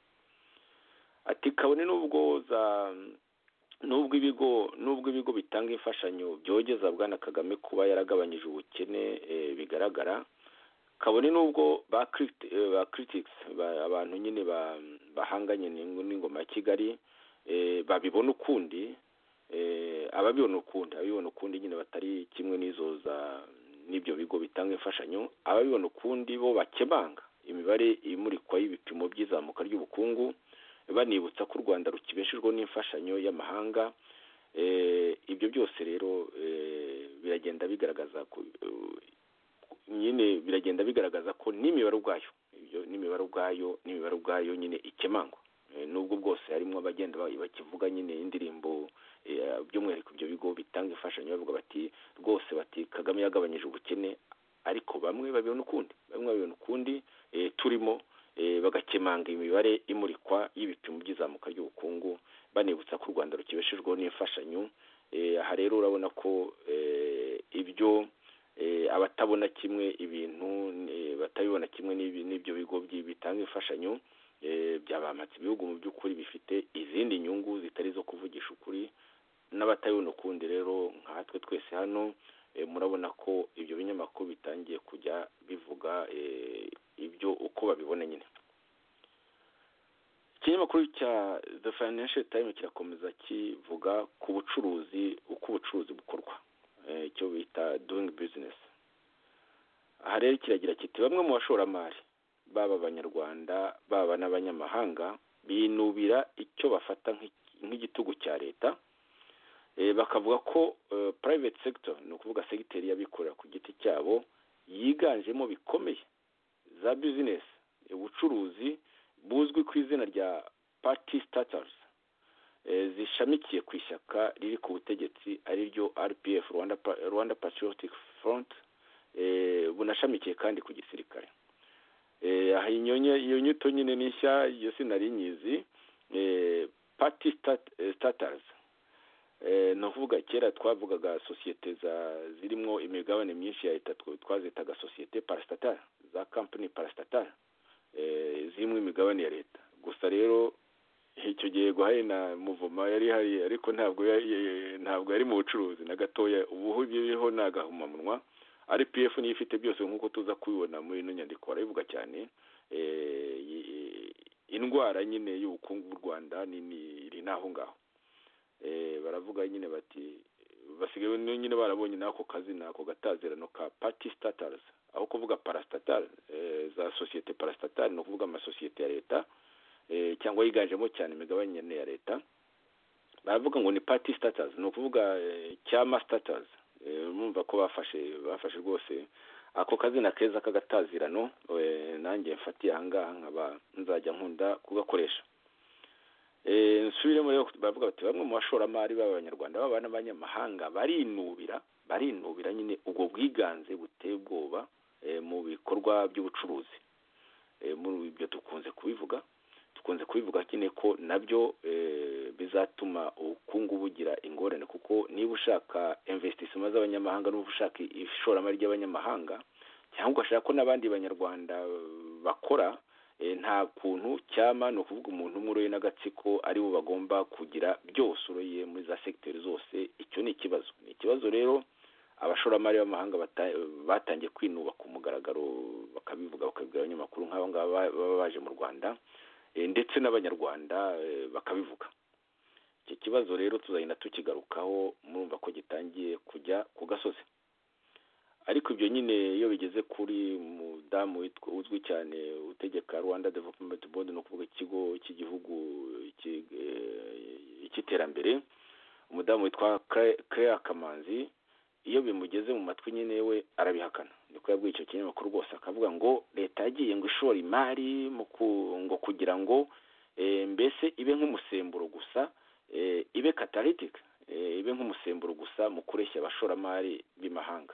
ati kabone n'ubwo za n'ubwo ibigo n'ubwo ibigo bitanga imfashanyo byogeza bwana kagame kuba yaragabanyije ubukene bigaragara kabone n'ubwo ba kiriti- eh, ba kiritikisi abantu nyine ba- bahanganye n'ing- n'ingoma ya kigali eh, babibona ukundi eh, ababibona ukundi ababibona ukundi nyine batari kimwe n'izo za n'ibyo bigo bitanga imfashanyo ababibona ukundi bo bakemanga imibare imurikwa y'ibipimo by'izamuka ry'ubukungu banibutsa ko u rwanda rukibeshejwe n'imfashanyo y'amahanga Eh, ibyo byose rero eh, biragenda bigaragaza ko nyine biragenda bigaragaza ko n'imibare ubwayo ibyo n'imibare ubwayo n'imibare ubwayo nyine ikemangwa Eh, nubwo bwose harimo abagenda ba- bakivuga nyine indirimbo eh, by'umwihariko ibyo bigo bitanga imfashanyo bavuga bati rwose bati kagame yagabanyije ubukene ariko bamwe babibona ukundi bamwe babibona ukundi eh, turimo eh, bagakemanga imibare imurikwa y'ibipimo by'izamuka ry'ubukungu banibutsa ko u rwanda rukibeshejweho n'imfashanyo Eh, aha rero urabona ko eh, ibyo eh, abatabona kimwe ibintu eh, batabibona kimwe n'ibi- n'ibyo bigo byi- bitanga imfashanyo eh, byabamatse ibihugu mu by'ukuri bifite izindi nyungu zitari izo kuvugisha ukuri n'abatabibona ukundi rero nkatwe twese hano eh, murabona ko ibyo binyamakuru bitangiye kujya bivuga eh, ibyo uko babibona nyine ikinyamakuru cya the financial times kirakomeza kivuga ku bucuruzi uko ubucuruzi bukorwa eh, icyo bita doing business aha rero kiragira kiti bamwe mu bashoramari baba abanyarwanda baba n'abanyamahanga binubira icyo bafata nk'iki- nk'igitugu cya leta eh, bakavuga ko eh, private sector ni ukuvuga segiteri y'abikorera ku giti cyabo yiganjemo bikomeye za business eh, ubucuruzi buzwi ku izina rya party starters eh, zishamikiye ku ishyaka riri ku butegetsi ari ryo rpf rwanda, Pa- rwanda patriotic front eh, bunashamikiye kandi ku gisirikare Eh, aha iyo nye- iyo nyito nyine ni nshya iyo sinari nyizi eh, party start- eh, starters Eh, ni ukuvuga kera twavugaga sosiyete za zirimo imigabane myinshi ya leta twa- twazitaga sosiyete parasitatara za kampani parasitatara eh, zirimo imigabane ya leta gusa rero icyo gihe guhari na muvuma yari ihari ariko ntabwo ya- ya- ntabwo yari mu bucuruzi na gatoya ubu biriho ni agahumamunwa rpf niyo ifite byose nk'uko tuza kubibona muri ino nyandiko barabivuga cyane eh, i- i- indwara nyine y'ubukungu bw'u rwanda ni- ni- iri n'aho ngaho eh, baravuga nyine bati basigaye n- nyine barabonye n'ako kazina ako gatazirano ka party statals aho kuvuga parastatal eh, za sosiyete parastatal ni ukuvuga amasosiyete ya leta eh, cyangwa yiganjemo cyane imigabane nyine ya leta baravuga ngo ni party status ni ukuvuga eh, cyama status eh, mumva ko bafashe bafashe rwose ako kazina keza k'agatazirano eh, nanjye mfatiye ahangaha nkaba nzajya nkunda kugakoresha Eh, nsubiremo rero baravuga bati bamwe mu bashoramari b'abanyarwanda baba n'abanyamahanga barinubira barinubira nyine ubwo bwiganze buteye ubwoba eh, mu bikorwa by'ubucuruzi Eh, muri ibyo dukunze kubivuga dukunze kubivuga nyine ko nabyo eh, bizatuma ubukungu bugira ingorane kuko niba ushaka investissement z'abanyamahanga n'uba ushaka ishoramari ry'abanyamahanga cyangwa ugashaka ko n'abandi banyarwanda bakora eh, nta kuntu cyama ni ukuvuga umuntu umwe uroye n'agatsiko ari bo bagomba kugira byose uroye muri za segiteri zose icyo ni ikibazo ni ikibazo rero abashoramari b'amahanga bata- batangiye kwinuba ku mugaragaro bakabivuga bakabibwira abanyamakuru nk'abo ngabo ba- baba baje mu rwanda eh, ndetse n'abanyarwanda eh, bakabivuga iki kibazo rero tuzagenda tukigarukaho murumva ko gitangiye kujya ku gasozi ariko ibyo nyine iyo bigeze kuri mudamu witwa- uzwi cyane utegeka rwanda development board ni ukuvuga ikigo cy'igihugu iki- eh, cy'iterambere umudamu witwa Claire- Claire kamanzi iyo bimugeze mu matwi nyine we arabihakana niko yabwiye icyo kinyamakuru rwose akavuga ngo leta yagiye ngo ishora imari mu ku- ngo kugira ngo eh, mbese ibe nk'umusemburo gusa eh, ibe catalytic eh, ibe nk'umusemburo gusa mu kureshya abashoramari b'imahanga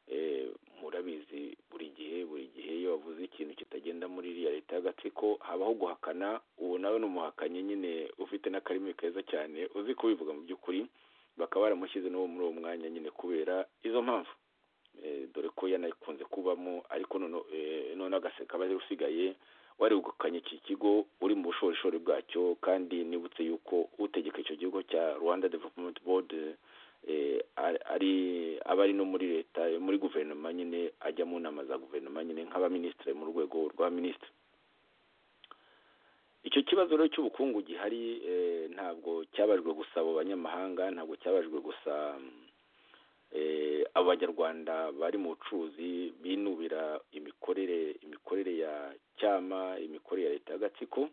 eh, murabizi buri gihe buri gihe iyo bavuze ikintu kitagenda muri iriya leta y'agatsiko habaho guhakana uwo nawe ni umuhakanyi nyine ufite n'akarimi keza cyane uzi kubivuga mu by'ukuri bakaba baramushyize n'uwo muri uwo mwanya nyine kubera izo mpamvu Eh, dore ko yanakunze kubamo ariko none eh, none agaseka aba ari usigaye warigukanye iki kigo uri mu bushorishori bwacyo kandi nibutse yuko utegeka icyo gihugu cya rwanda development board ari aba ari no muri leta muri guverinoma nyine ajya mu nama za guverinoma nyine nk'abaminisitiri mu rwego rwa minisitiri icyo kibazo rero cy'ubukungu gihari ntabwo cyabajwe gusa abo banyamahanga ntabwo cyabajwe gusa abo banyarwanda bari mu bucuruzi binubira imikorere imikorere ya cyama imikorere ya leta y'agatsiko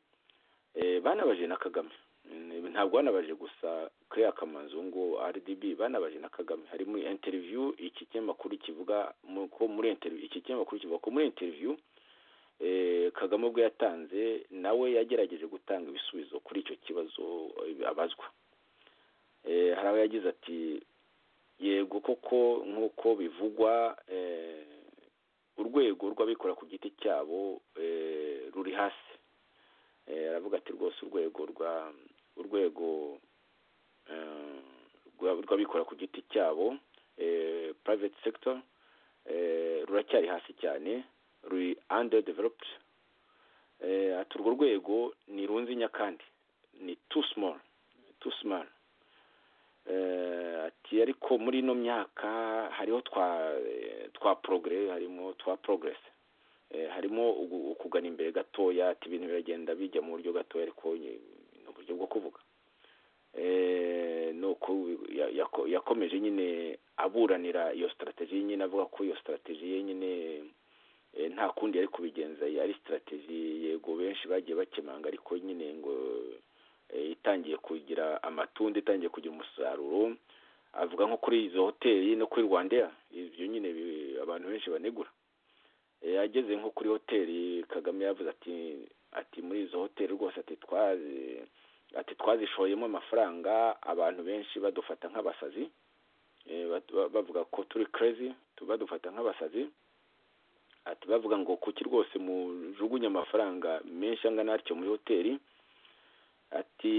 banabaje na kagame ntabwo banabaje gusa Claire kamanzungu rdb banabaje na kagame hari muri interiviyu iki kinyamakuru kivuga ko muri interiviyu iki kinyamakuru kivuga ko muri interiviyu kagame ubwo yatanze nawe yagerageje gutanga ibisubizo kuri icyo kibazo abazwa hari aho yagize ati yego koko nk'uko bivugwa urwego rw'abikorera ku giti cyabo ruri hasi aravuga ati rwose urwego rwa urwego rw'abikorera ku giti cyabo private sector ruracyari hasi cyane ruri underdeveloped ati urwo rwego ni runzi nyakandi ni too small too small ati ariko muri ino myaka hariho twa twa porogere harimo twa progress harimo kugana imbere gatoya ati ibintu biragenda bijya mu buryo gatoya ariko ni uburyo bwo kuvuga nuko yakomeje nyine aburanira iyo sitarategi nyine avuga ko iyo sitarategi ye nyine nta kundi yari kubigenza ari sitarategi yego benshi bagiye bakemanga ariko nyine ngo itangiye kugira amatunda itangiye kugira umusaruro avuga nko kuri izo hoteli no kuri rwandeya ibyo nyine abantu benshi banegura ageze nko kuri hoteli kagame yavuze ati ati muri izo hoteli rwose ati twazi ati twazishoyemo amafaranga abantu benshi badufata nk'abasazi bavuga ko turi kerezi badufata nk'abasazi ati bavuga ngo kuki rwose mujugunye amafaranga menshi angana atyo muri hoteli ati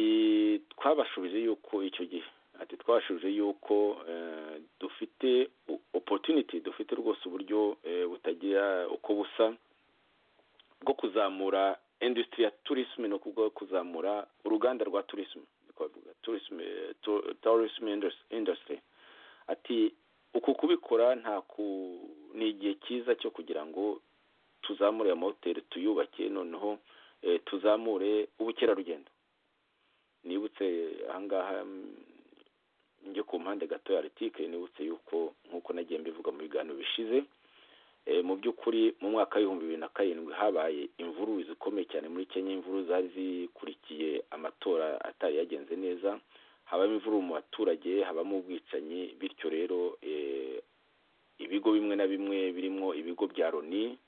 twabashubije yuko icyo gihe ati twabashubije yuko dufite opotuniti dufite rwose uburyo butagira uko busa bwo kuzamura indusitiri ya turisime no kuzamura uruganda rwa turisime turisime indusitiri ati uku kubikora nta ku ni igihe cyiza cyo kugira ngo tuzamure amahoteli tuyubake noneho tuzamure ubukerarugendo nibutse ahangaha njye ku mpande gato ya aritike nibutse yuko nk'uko nagiye mbivuga mu biganiro bishize mu by'ukuri mu mwaka w'ibihumbi bibiri na karindwi habaye imvuru zikomeye cyane muri kenya imvuru zari zikurikiye amatora atari yagenze neza habamo imvuru mu baturage habamo ubwicanyi bityo rero ibigo bimwe na bimwe birimo ibigo bya loni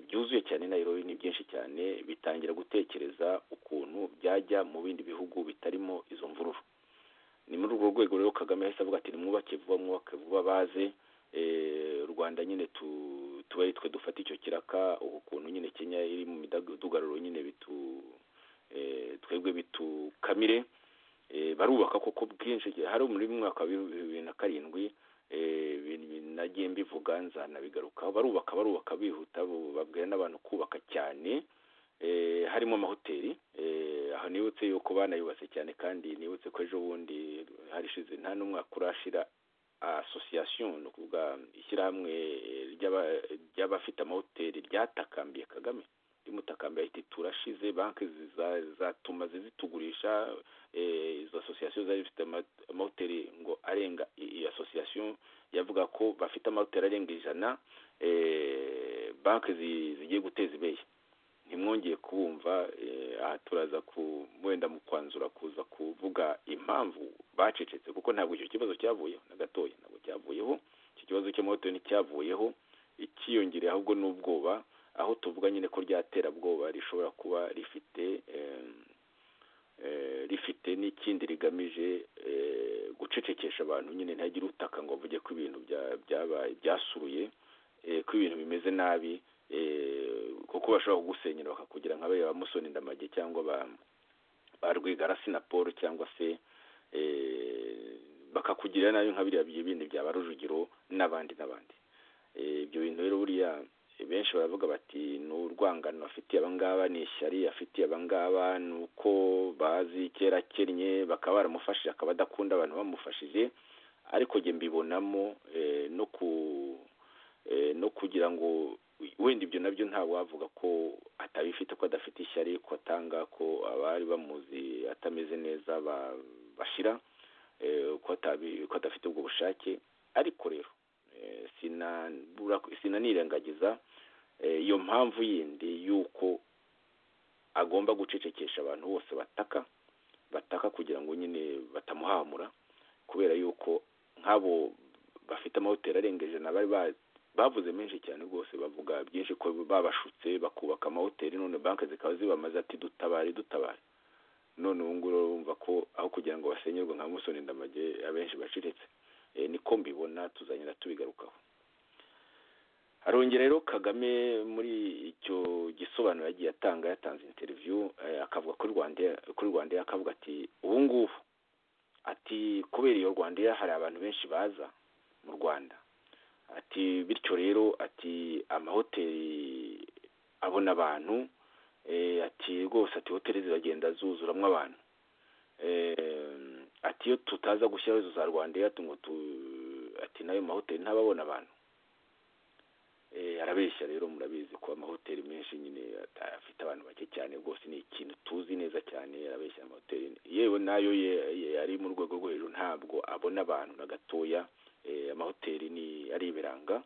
byuzuye cyane Nairobi ni byinshi cyane bitangira gutekereza ukuntu byajya mu bindi bihugu bitarimo izo mvururu ni muri urwo rwego rero kagame yahise avuga ati nimwubake vuba mwubake vuba baze u rwanda nyine tuba ari twe dufata icyo kiraka ubu kuntu nyine kenya iri mu midugararo nyine bitu twebwe bitukamire barubaka koko bwinshi hari muri mwaka wa bibiri na karindwi nagiye mbivuga nzanabigarukaho barubaka barubaka bihuta babwira n'abantu kubaka cyane harimo amahoteli aho nibutse yuko banayubatse cyane kandi nibutse ko ejo bundi harishize nta n'umwaka urashira asosiyasiyo ni ukuvuga ishyirahamwe ry'abafite amahoteli ryatakambiye kagame rimutakambira riti turashize banki zatuma zitugurisha izo asosiyasiyo zari zifite amahoteli ngo arenga iyi asosiyasiyo yavuga ko bafite amahoteli arenga ijana banki zigiye guteza ibeye ntimwongeye kubumva aha turaza ku wenda mu kwanzura kuza kuvuga impamvu bacecetse kuko ntabwo icyo kibazo cyavuyeho na gatoya ntabwo cyavuyeho icyo kibazo cy'amahoteli nticyavuyeho ikiyongereye ahubwo n'ubwoba aho tuvuga nyine ko ryaterabwoba rishobora kuba rifite rifite n'ikindi rigamije gucecekesha abantu nyine ntihagire utaka ngo bavuge ko ibintu byabaye byasuruye ko ibintu bimeze nabi kuko bashobora kugusenyera bakakugira nka bariya ba musoni ndamage cyangwa ba rwigarasi na paul cyangwa se bakakugirira nabi nka biriya bindi bya ba rujugiro n'abandi n'abandi ibyo bintu rero buriya benshi baravuga bati ni urwangano afitiye abangaba ni ishyari afitiye abangaba ni uko bazi kera kennye bakaba baramufashije akaba adakunda abantu bamufashije ariko njye mbibonamo eh, no ku eh, no kugira ngo wenda ibyo nabyo ntabwo wavuga ko atabifite ko adafite ishyari ko atanga ko abari bamuzi atameze neza ba- bashira eh, ko atabi- ko adafite ubwo bushake ariko rero eh, sina- bura- sinanirengagiza eh, iyo mpamvu yindi y'uko agomba gucecekesha abantu bose bataka bataka kugira ngo nyine batamuhamura kubera yuko nk'abo bafite amahoteli arenga ijana bari ba- bavuze menshi cyane rwose bavuga byinshi ko babashutse bakubaka amahoteli none banki zikaba zibamaze ati dutabare dutabare none ubu ngubu urumva ko aho kugira ngo basenyerwe nka musoni ndamage abenshi baciriritse Eh, niko mbibona tuzagenda tubigarukaho arongera rero kagame muri icyo gisobanuro yagiye atanga yatanze interiviyu akavuga kuri rwanda kuri rwanda akavuga ati ubu ngubu ati kubera iyo rwanda hari abantu benshi baza mu rwanda ati bityo rero ati amahoteli abona abantu eh, ati rwose ati hoteli ziragenda zuzuramo abantu eh, ati iyo tutaza gushyiraho izo za rwanda Air ngo tu ati nayo mahoteli ntababona abantu eh, arabeshya rero murabizi ko amahoteli menshi nyine ata- afite abantu bake cyane rwose ni ikintu tuzi neza cyane arabeshya amahoteli yewe nayo ye, ye, ari mu rwego rwo hejuru ntabwo abona abantu na gatoya eh, amahoteli ni ari ibiranga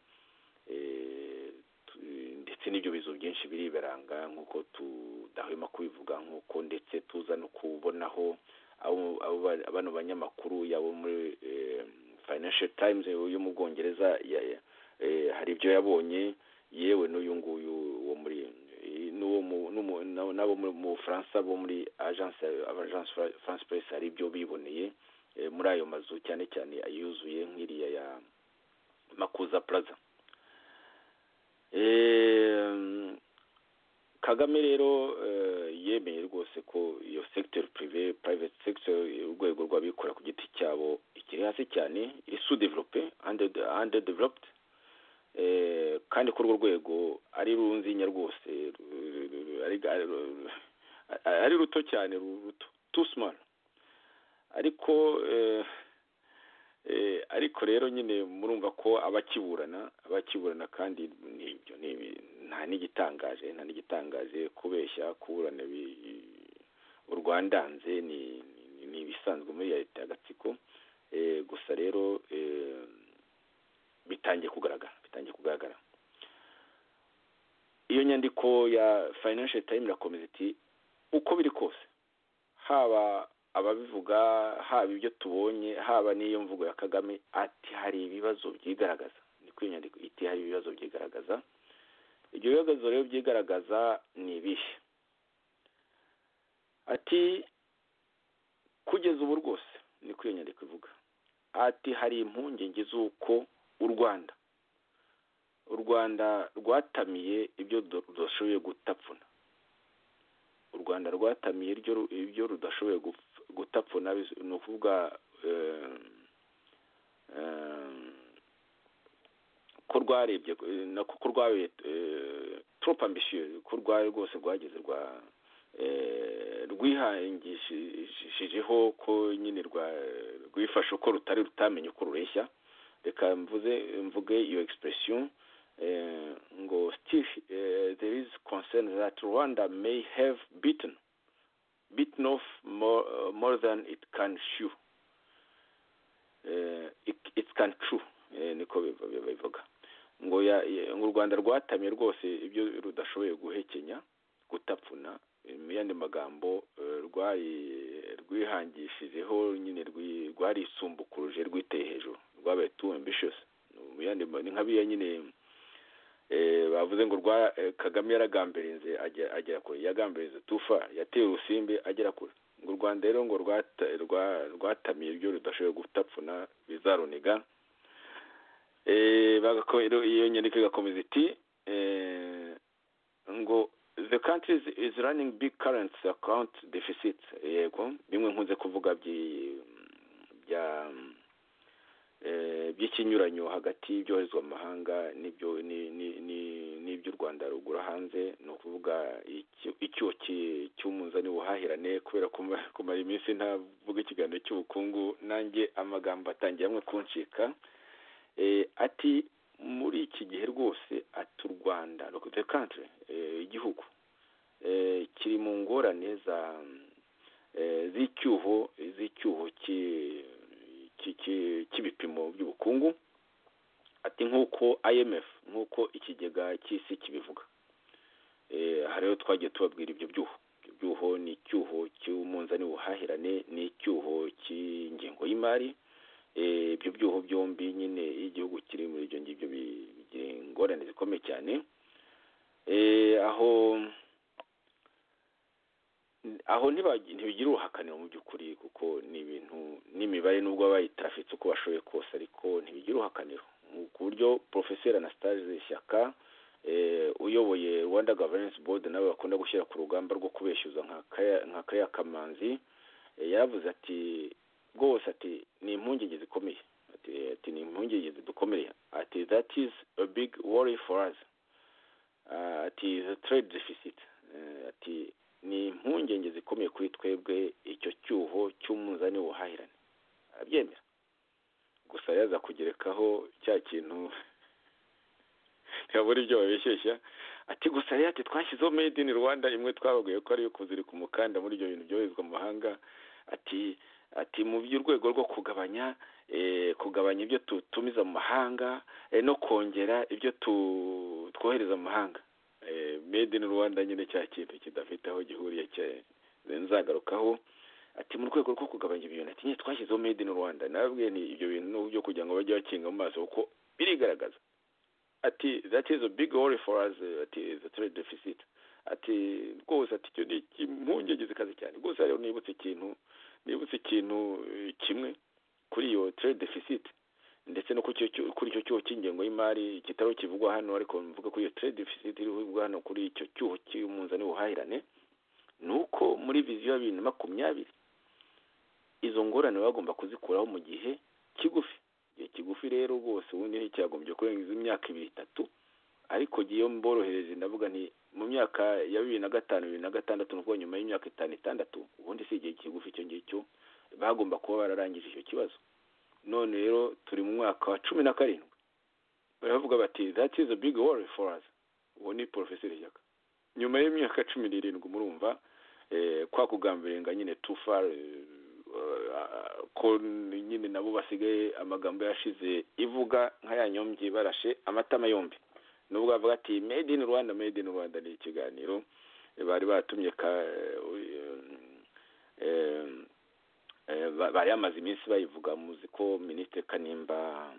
eh, tu- ndetse n'ibyo bizu byinshi biri ibiranga nk'uko tudahwema kubivuga nk'uko ndetse tuza no kubonaho abo abo ba- bano banyamakuru yabo muri eh, financial times yo mu bwongereza ya- ya- eh, hari ibyo yabonye yewe n'uyu nguyu wo muri eh, n'uwo mu- n'umu- n'abo n'abo mu mu bufaransa bo muri agence agence Fra- france press hari ibyo biboneye eh, muri ayo mazu cyane cyane ayuzuye nk'iriya ya makuza plaza Em, kagame rero eh, yemeye rwose ko iyo sector prive private sector urwego rw'abikorera ku giti cyabo ikiri hasi cyane iri sous développé under underdeveloped eh, kandi ko urwo rwego ari runzinya rwose ru- ru- ru- ari ari- ari ruto cyane ru- ruto too small ariko eh, eh, ariko rero nyine murumva ko abakiburana abakiburana kandi n'ibyo ni ibi- nta n'igitangaje nta n'igitangaje kubeshya kuburana ibi- i- urwandanze ni ni- ni ibisanzwe muri ya leta y'agatsiko Eh, gusa rero eh, bitangiye kugaragara bitangiye kugaragara iyo nyandiko ya financial time irakomeza iti uko biri kose haba ababivuga haba ibyo tubonye haba n'iyo mvugo ya kagame ati hari ibibazo byigaragaza niko iyo nyandiko iti hari ibibazo byigaragaza ibyo bibazo rero byigaragaza ni ibihe ati kugeza ubu rwose niko iyo nyandiko ivuga ati hari impungenge z'uko u rwanda u rwanda rwatamiye ibyo du- rudashoboye gutapfuna u rwanda rwatamiye iryo ru- ibyo rudashoboye gupf- gutapfuna bis- ni ukuvuga eh, eh, ko rwarebye eh, nako ko rwabaye eh, trop ambitieux ko rwari rwose rwageze rwa eh, rwihangishijeho ko nyine rwa rwifashe uko rutari rutamenye uko rureshya reka mvuze mvuge iyo expression eh, ngo still eh, there is concern that Rwanda may have beaten beaten off more, uh, more than it can chew eh, it, it can chew eh, niko biv- biv- bivuga ngo ya, ya- ngo u Rwanda rwatamye rwose ibyo rudashoboye guhekenya gutapfuna eh, mu yandi magambo eh, rwari rwihangishijeho nyine rwi- rwarisumbukuruje rwiteye hejuru rwabaye too ambitious mu yandi ma- ni nka biya nyine eh, bavuze ngo rwa eh, Kagame yaragambirize agera agera kure yagambirize tufa yateye urusimbi agera kure ngo u Rwanda rero ngo rwata- rwa- rwatamiye ibyo rudashoboye gutapfuna bizaruniga eh, bagako- rero iyo nyandiko igakomeza iti eh, ngo the country is- is running big currency account deficit yego bimwe nkunze kuvuga byi- bya eh, by'ikinyuranyo hagati y'ibyoherezwa mu mahanga n'ibyo ni- ni- ni- by'u rwanda rugura hanze ni ukuvuga iki- icyuho ki- cy'umunzani w'ubuhahirane kubera kuma- kumara iminsi ntavuga ikiganiro cy'ubukungu nanjye amagambo atangiye amwe kuncika Eh, ati muri iki gihe rwose ati u rwanda the country eh, igihugu eh, kiri mu ngorane za eh, z'icyuho z'icyuho ki- ki- ki- cy'ibipimo by'ubukungu ati nk'uko imf nk'uko ikigega cy'isi kibivuga Eh, aha rero twagiye tubabwira ibyo byuho ibyo byuho ni icyuho cy'umunzani w'ubuhahirane ni icyuho cy'ingengo y'imari Eh, ibyo byuho byombi nyine iyo igihugu kiri muri ibyo ngibyo bi- bigira ingorane zikomeye cyane Eh, aho aho ntibagi- ntibigira uruhakaniro mu by'ukuri kuko ni ibintu n'imibare nubwo baba bayitarafitse uko bashoboye kose ariko ntibigira uruhakaniro Mu- ku buryo porofeseri anastase shyaka eh, uyoboye rwanda governance board nawe bakunda gushyira ku rugamba rwo kubeshyuza nka Kaya- nka kariya kamanzi eh, yaravuze ati rwose ati ni impungenge zikomeye ati, ati ni impungenge zidukomeye ati that is a big worry for us Ah, ati the trade deficit Eh, ati ni impungenge zikomeye kuri twebwe icyo cyuho cy'umunzani w'ubuhahirane arabyemera gusa yaza kugerekaho cya kintu ntibabura ibyo babeshyeshya ati gusa rero ati twashyizeho made in rwanda imwe twabaguye ko ari iyo kuzirika umukanda muri ibyo bintu byoherezwa mu mahanga ati ati mu by'urwego rwo kugabanya eh, kugabanya ibyo tutumiza mu mahanga eh, no kongera ibyo tu- twohereza mu mahanga Eh, made in rwanda nyine cya kintu kidafite aho gihuriye cya- nzagarukaho ati mu rwego rwo kugabanya ibyo bintu ati nyine twashyizeho made in rwanda nababwiye nti ibyo bintu ni uburyo kugira ngo bajye bakinga mu maso kuko birigaragaza ati that is a big worry for us eh, ati the trade deficit ati rwose ati icyo ni impungenge zikaze cyane rwose rero nibutse ikintu nibutse ikintu eh, kimwe kuri iyo trade deficit ndetse no kuri icyo cyu- kuri icyo cyuho cy'ingengo y'imari kitari kivugwa hano ariko mvuga kuri iyo trade deficit iri kuvugwa hano kuri icyo cyuho cy'umunzani w'ubuhahirane ni uko muri viziyo ya bibiri na makumyabiri izo ngorane baba bagomba kuzikuraho mu gihe kigufi igihe kigufi rero rwose ubundi nticyagombye kurenza imyaka ibiri itatu ariko iyo mborohereje ndavuga nti mu myaka ya bibiri na gatanu bibiri na gatandatu ni ukuvuga nyuma y'imyaka itanu itandatu ubundi si igihe kigufi icyo ngicyo bagomba kuba bararangije icyo kibazo none rero turi mu mwaka wa cumi na karindwi baravuga bati that is a big worry for us uwo ni porofeseri shyaka nyuma y'imyaka cumi n'irindwi murumva eh, kwa kugambirenga nyine tufa eh, eh, ko nyine nabo basigaye amagambo yashize ivuga nk'ayanyombye barashe amatama yombi nubwo bavuga ati made in rwanda made in rwanda ni ikiganiro eh, bari batumye ka eh, eh, Eh, ba- bari bamaze iminsi bayivuga muzi ko minisitiri kanimba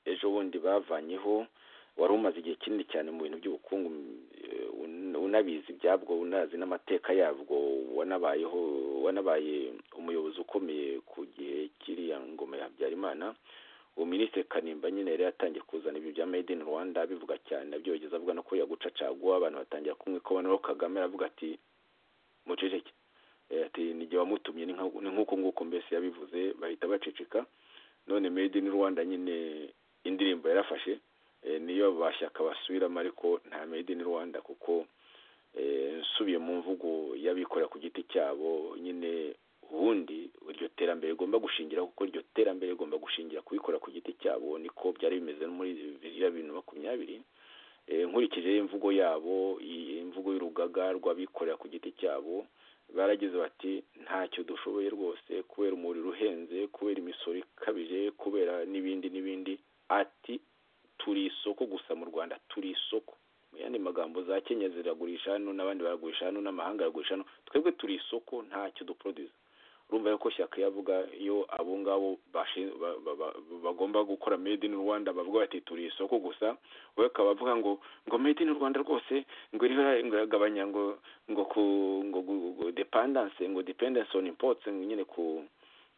ejo bundi bavanyeho wari umaze igihe kinini cyane mu bintu by'ubukungu mm, eh, un- unabizi ibyabwo unazi n'amateka yabwo wanabayeho wanabaye umuyobozi ukomeye ku gihe kiriya ngoma ya habyarimana uwo minisitiri kanimba nyine yari yatangiye kuzana ibyo bya made in rwanda bivuga cyane abyogeza avuga no ko yagucacagwa abantu batangira kumwe ko noneho kagame aravuga ati muceceke Eh, ati ni jye wamutumye ni nka- ni nk'uko nguko mbese yabivuze bahita baceceka none made in rwanda nyine indirimbo yarafashe eh, niyo bashyaka basubiramo ariko nta made in rwanda kuko eh, nsubiye mu mvugo y'abikorera ku giti cyabo nyine ubundi iryo terambere rigomba gushingira kuko iryo terambere rigomba gushingira kubikorera ku giti cyabo niko byari bimeze no muri bibiri na bibiri na makumyabiri Eh, nkurikije imvugo yabo iyi imvugo y'urugaga rw'abikorera ku giti cyabo baragize bati ntacyo dushoboye rwose kubera umuriro uhenze kubera imisoro ikabije kubera n'ibindi n'ibindi ati turi isoko gusa mu rwanda turi isoko mu yandi magambo za kenya ziragurisha hano n'abandi baragurisha hano n'amahanga aragurisha hano twebwe turi isoko ntacyo duproduce urumva yuko shyaka yavuga iyo abo ngabo bashi- ba- ba- ba- bagomba gukora made in rwanda bavuga bati turi isoko gusa we akaba avuga ngo ngo made in rwanda rwose ngo iriho iragabanya ngo ngo ku ngo gu- gu- dependence ngo dependence on imports ngo nyine ku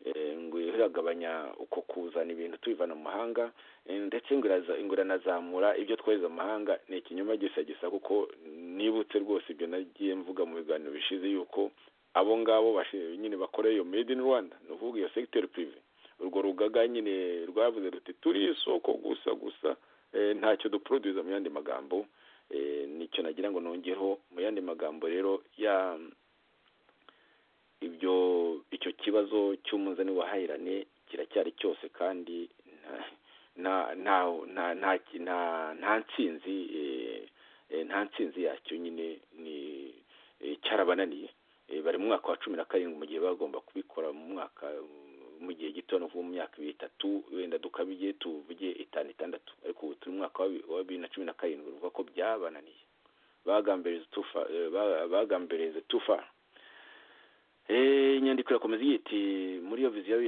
eh, ngo iragabanya uko kuzana ibintu tubivana mu mahanga eh, ndetse ngo iraza- ngo iranazamura ibyo twohereza mu mahanga ni ikinyoma gisa gisa kuko nibutse rwose ibyo nagiye mvuga mu biganiro bishize yuko abo ngabo bashi- nyine bakora iyo made in rwanda ni ukuvuga iyo sector prive urwo rugaga nyine rwavuze ruti turi isoko gusa gusa eh, ntacyo duproduce mu yandi magambo nicyo nagira ngo nongeho mu yandi magambo rero ya ibyo icyo kibazo cy'umuzani wahahirane kiracyari cyose kandi nta nta nta nta nta nta nsinzi nta nsinzi yacyo nyine ni cyarabananiye bari mu mwaka wa cumi na karindwi mu gihe bagomba kubikora mu mwaka mu gihe gito no mu myaka ibiri itatu wenda dukabije tuvuge itanu itandatu ariko ubu turi mu mwaka wa bibiri na cumi na karindwi bivuga ko byabananiye bagambereze tufa inyandiko irakomeza igira iti muri iyo viziyo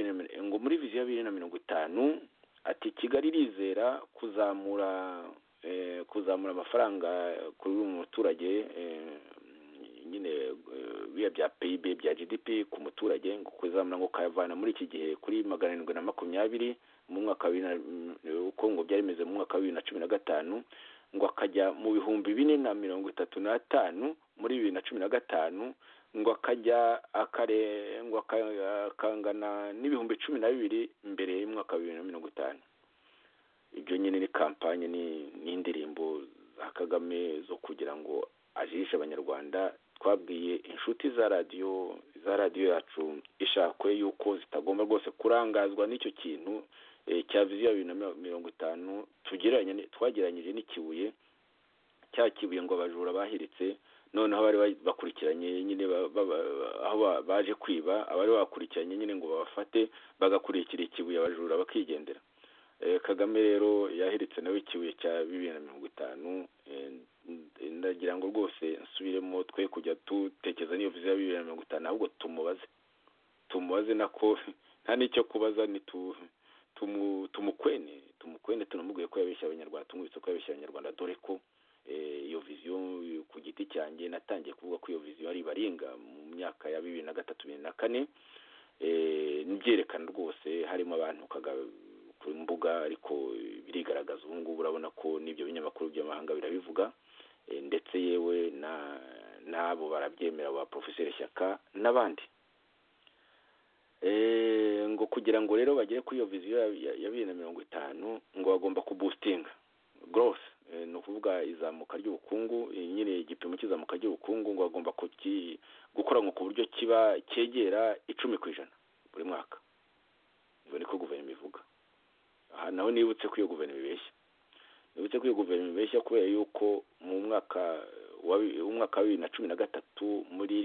ngo muri viziyo bibiri na mirongo itanu ati kigali irizera kuzamura kuzamura amafaranga kuri buri muturage nyine biriya bya pib bya gdp ku muturage ngo kuzamura ngo kayavana muri iki gihe kuri magana arindwi na makumyabiri mu mwaka wa uko ngo byari bimeze mu mwaka wa bibiri na cumi na gatanu ngo akajya mu bihumbi bine na mirongo itatu n'atanu muri bibiri na cumi na gatanu ngo akajya akarengwa akangana n'ibihumbi cumi na bibiri mbere y'umwaka wa bibiri na mirongo itanu ibyo nyine ni kampanye n'indirimbo za kagame zo kugira ngo ajishe abanyarwanda twabwiye inshuti za radiyo za radiyo yacu ishakwe yuko zitagomba rwose kurangazwa n'icyo kintu cya viziyo bibiri na mirongo itanu twagereranyije n'ikibuye cya kibuye ngo abajura bahiritse noneho bari bakurikiranye nyine aho baje kwiba abari bakurikiranye nyine ngo babafate bagakurikira ikibuye abajura bakigendera kagame rero yahiritse nawe ikibuye cya bibiri na mirongo itanu ndagira ngo rwose nsubiremo twe kujya dutekereza n'iyo viziyo ya bibiri na mirongo itanu ahubwo tumubaze tumubaze nako nta n'icyo kubaza ni tumukwene tumukwene tunamubwiye ko yabeshya abanyarwanda tumwibutse ko yabeshya abanyarwanda dore ko iyo viziyo ku giti cyanjye natangiye kuvuga ko iyo viziyo ari ibaringa mu myaka ya bibiri na gatatu bibiri na kane n'ibyerekana rwose harimo abantu ku mbuga ariko birigaragaza ubu ngubu urabona ko n'ibyo binyamakuru by'amahanga birabivuga ndetse yewe n'abo barabyemera ba porofeseri shyaka n'abandi ngo kugira ngo rero bagere kuri iyo viziyo ya bibiri na mirongo itanu ngo bagomba kubusitinga gorose ni ukuvuga izamuka ry'ubukungu nyine igipimo cy'izamuka ry'ubukungu ngo bagomba gukoranywa ku buryo kiba cyegera icumi ku ijana buri mwaka ngo niko guverinoma ivuga aha naho nibutse ko iyo guverinoma ibeshya nibutse ko iyo guverinoma ibeshya kubera yuko mu mwaka wa bibiri na cumi na gatatu muri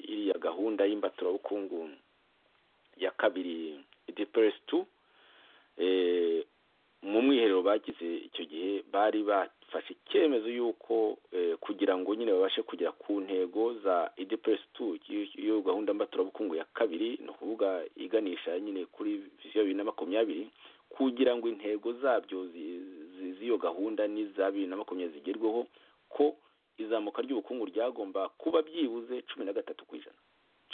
iriya gahunda y'imbaturabukungu ya kabiri deperesi tu mu mwiherero bagize icyo gihe bari bafashe icyemezo y'uko kugira ngo nyine babashe kugera ku ntego za ideperesi tu iyo gahunda mbaturabukungu ya kabiri ni ukuvuga iganisha nyine kuri visiyo bibiri na makumyabiri kugira ngo intego zabyo z'iyo gahunda n'iza bibiri na makumyabiri zigerweho ko izamuka ry'ubukungu ryagomba kuba byibuze cumi na gatatu ku ijana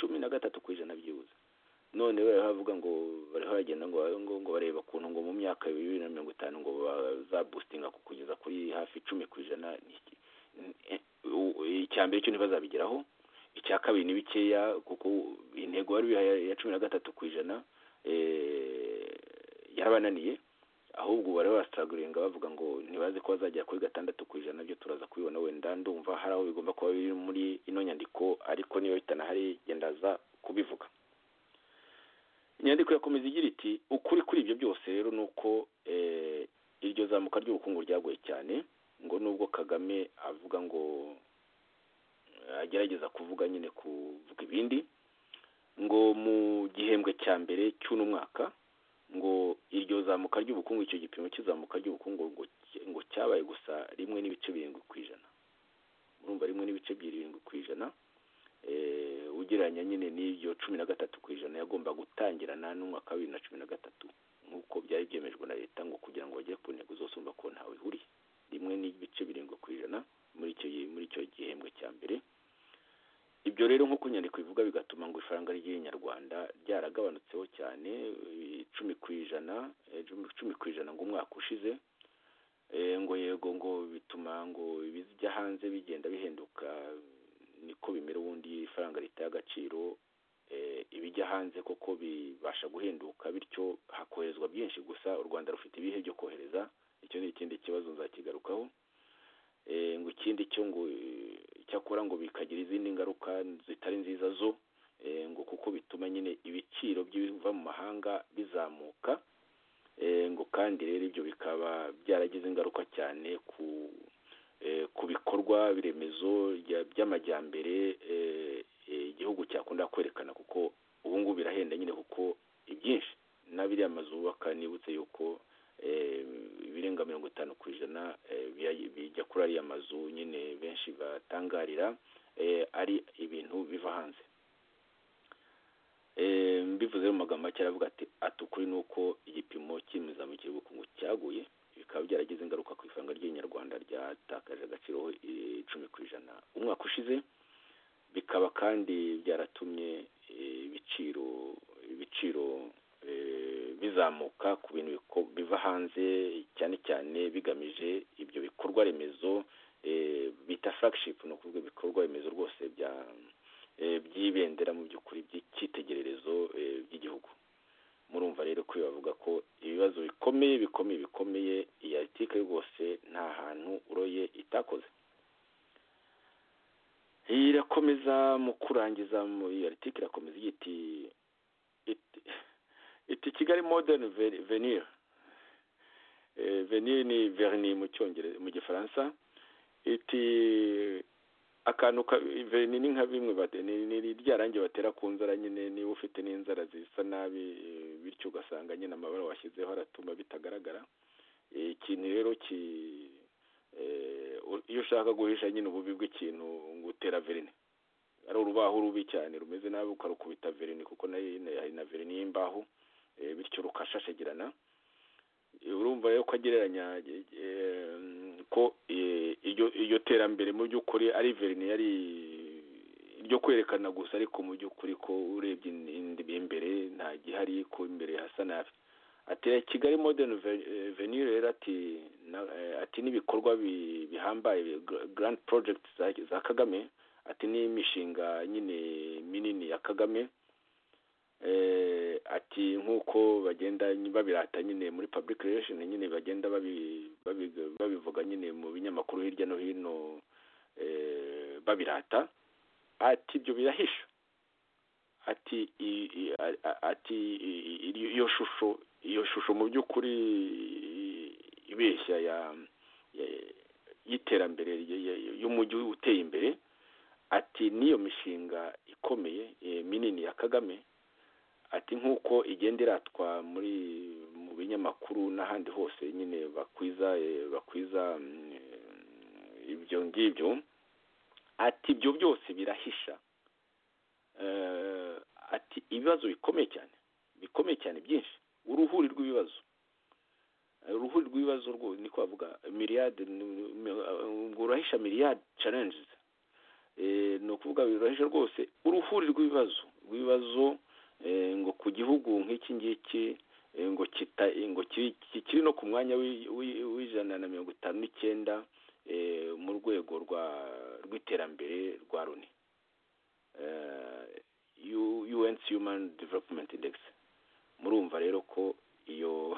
cumi na gatatu ku ijana byibuze none bariho bavuga ngo bariho bagenda ngo ngo bareba ukuntu ngo mu myaka bibiri na mirongo itanu ngo bazabusitinga kugeza kuri hafi icumi ku ijana icya mbere cyo ntibazabigeraho icya kabiri ni bikeya kuko intego bari bihaye ya cumi na gatatu ku ijana yarabananiye ahubwo bari barasaguriringa bavuga ngo ntibaze ko bazagera kuri gatandatu ku ijana nabyo turaza kubibona wenda ndumva hari aho bigomba kuba biri muri ino nyandiko ariko niyo bitanahari gendaza kubivuga inyandiko irakomeza igira iti ukuri kuri ibyo byose rero ni uko iryo zamuka ry'ubukungu ryagoye cyane ngo nubwo kagame avuga ngo agerageza kuvuga nyine kuvuga ibindi ngo mu gihembwe cya mbere cy'uno mwaka ngo iryo zamuka ry'ubukungu icyo gipimo cy'izamuka ry'ubukungu ngo cyabaye gusa rimwe n'ibice birindwi ku ijana urumva rimwe n'ibice birindwi ku ijana ugereranya nyine n'ibyo cumi na gatatu ku ijana yagomba gutangirana n'umwaka wa bibiri na cumi na gatatu nk'uko byari byemejwe na leta ngo kugira ngo bagere ku ntego zose urumva ko ntawe ihuriye rimwe n'ibice birindwi ku ijana muri icyo muri icyo gihembwe cya mbere ibyo rero nk'uko inyandiko ivuga bigatuma ngo ifaranga ry'inyarwanda ryaragabanutseho cyane icumi ku ijana icumi ku ijana ngo umwaka ushize ngo yego ngo bituma ngo ibijya hanze bigenda bihenduka niko bimera ubundi ifaranga ritaye agaciro ibijya hanze koko bibasha guhinduka bityo hakoherezwa byinshi gusa u rwanda rufite ibihe byo kohereza icyo ni ikindi kibazo nzakigarukaho Eh, ngo ikindi cyo ngo eh, icyakora ngo bikagira izindi ngaruka zitari nziza zo eh, ngo kuko bituma nyine ibiciro by'ibiva mu mahanga bizamuka Eh, ngo kandi rero ibyo bikaba byaragize ingaruka cyane ku eh, ku bikorwa biremezo bya- by'amajyambere eh, eh, igihugu cyakunda kwerekana kuko ubu ngubu birahenda nyine kuko ibyinshi n'abiriya mazu bubaka nibutse yuko eh, ibirenga mirongo itanu ku ijana eh, bijya- bijya kuri ariya mazu nyine benshi batangarira eh, ari ibintu biva hanze Eh, mbivuze mu magambo make aravuga ati ati ukuri ni uko igipimo cy'imizamukirw'ubukungu cyaguye bikaba byaragize ingaruka ku ifaranga ry'inyarwanda ryatakaje agaciro eh, icumi ku ijana umwaka ushize bikaba kandi byaratumye eh, ibiciro ibiciro eh, bizamuka ku bintu biko- biva hanze cyane cyane bigamije ibyo bikorwa remezo eh, bita flagship ni ukuvuga ibikorwa remezo rwose bya eh, by'ibendera mu by'ukuri by'icyitegererezo eh, by'igihugu murumva rero ko bavuga ko ibibazo bikomeye bikomeye bikomeye iyi article rwose nta hantu uroye itakoze irakomeza mu kurangiza mu iyo article irakomeza igira iti iti- iti kigali modern Ve- venir Eh, venir ni verni mu cyongereza mu gifaransa iti akantu ka verni ni nka bimwe bate ni ni- ni rya rangi batera ku nzara nyine niba ufite n'inzara zisa nabi eh, bityo ugasanga nyine amabara washyizeho aratuma bitagaragara Eh, ikintu rero ki eh, u- iyo ushaka guhisha nyine ububi bw'ikintu ngo utera verine ari urubaho rubi cyane rumeze nabi ukarukubita verine kuko nayo nyine hari na verine y'imbaho eh, bityo rukashashagirana urumva rero ko agereranya eh, ko eh, iryo iryo terambere mu by'ukuri ari verine yari ryo kwerekana gusa ariko mu by'ukuri ko urebye indi- imbere nta gihari ko imbere hasa nabi ati kigali modern Ve- eh, venir rero ati na- eh, ati n'ibikorwa bi- bihambaye gra- grand project za, za kagame ati n'imishinga nyine minini ya kagame eh, ati nk'uko bagenda babirata nyine muri public relation nyine bagenda babi- babi- babivuga nyine mu binyamakuru hirya no hino eh, babirata ati ibyo birahisha ati i- i- a- a- ati i- i- i- iyo shusho iyo shusho mu by'ukuri i- ibeshya ya ya- y'iterambere ry- ry- y'umujyi uteye imbere ati n'iyo mishinga ikomeye eh, minini ya kagame ati nk'uko igenda iratwa muri mu binyamakuru n'ahandi hose nyine bakwiza eh, bakwiza mm, eh, ibyo ngibyo ati ibyo byose birahisha Eh, ati ibibazo bikomeye cyane bikomeye cyane byinshi uruhuri rw'ibibazo Eh, uruhuri rw'ibibazo rwo ni ko bavuga miliyade ni- ni- ngo urahisha miliyade challenges Eh, ni ukuvuga birahisha rwose uruhuri rw'ibibazo rw'ibibazo eh, ngo ku gihugu nk'iki ngiki eh, ngo kita eh, ngo kiri kiri no ku mwanya w'i- w'i- w'ijana na mirongo itanu n'icyenda eh, mu rwego rwa rw'iterambere rwa loni eh, U- UN Human Development Index murumva rero ko iyo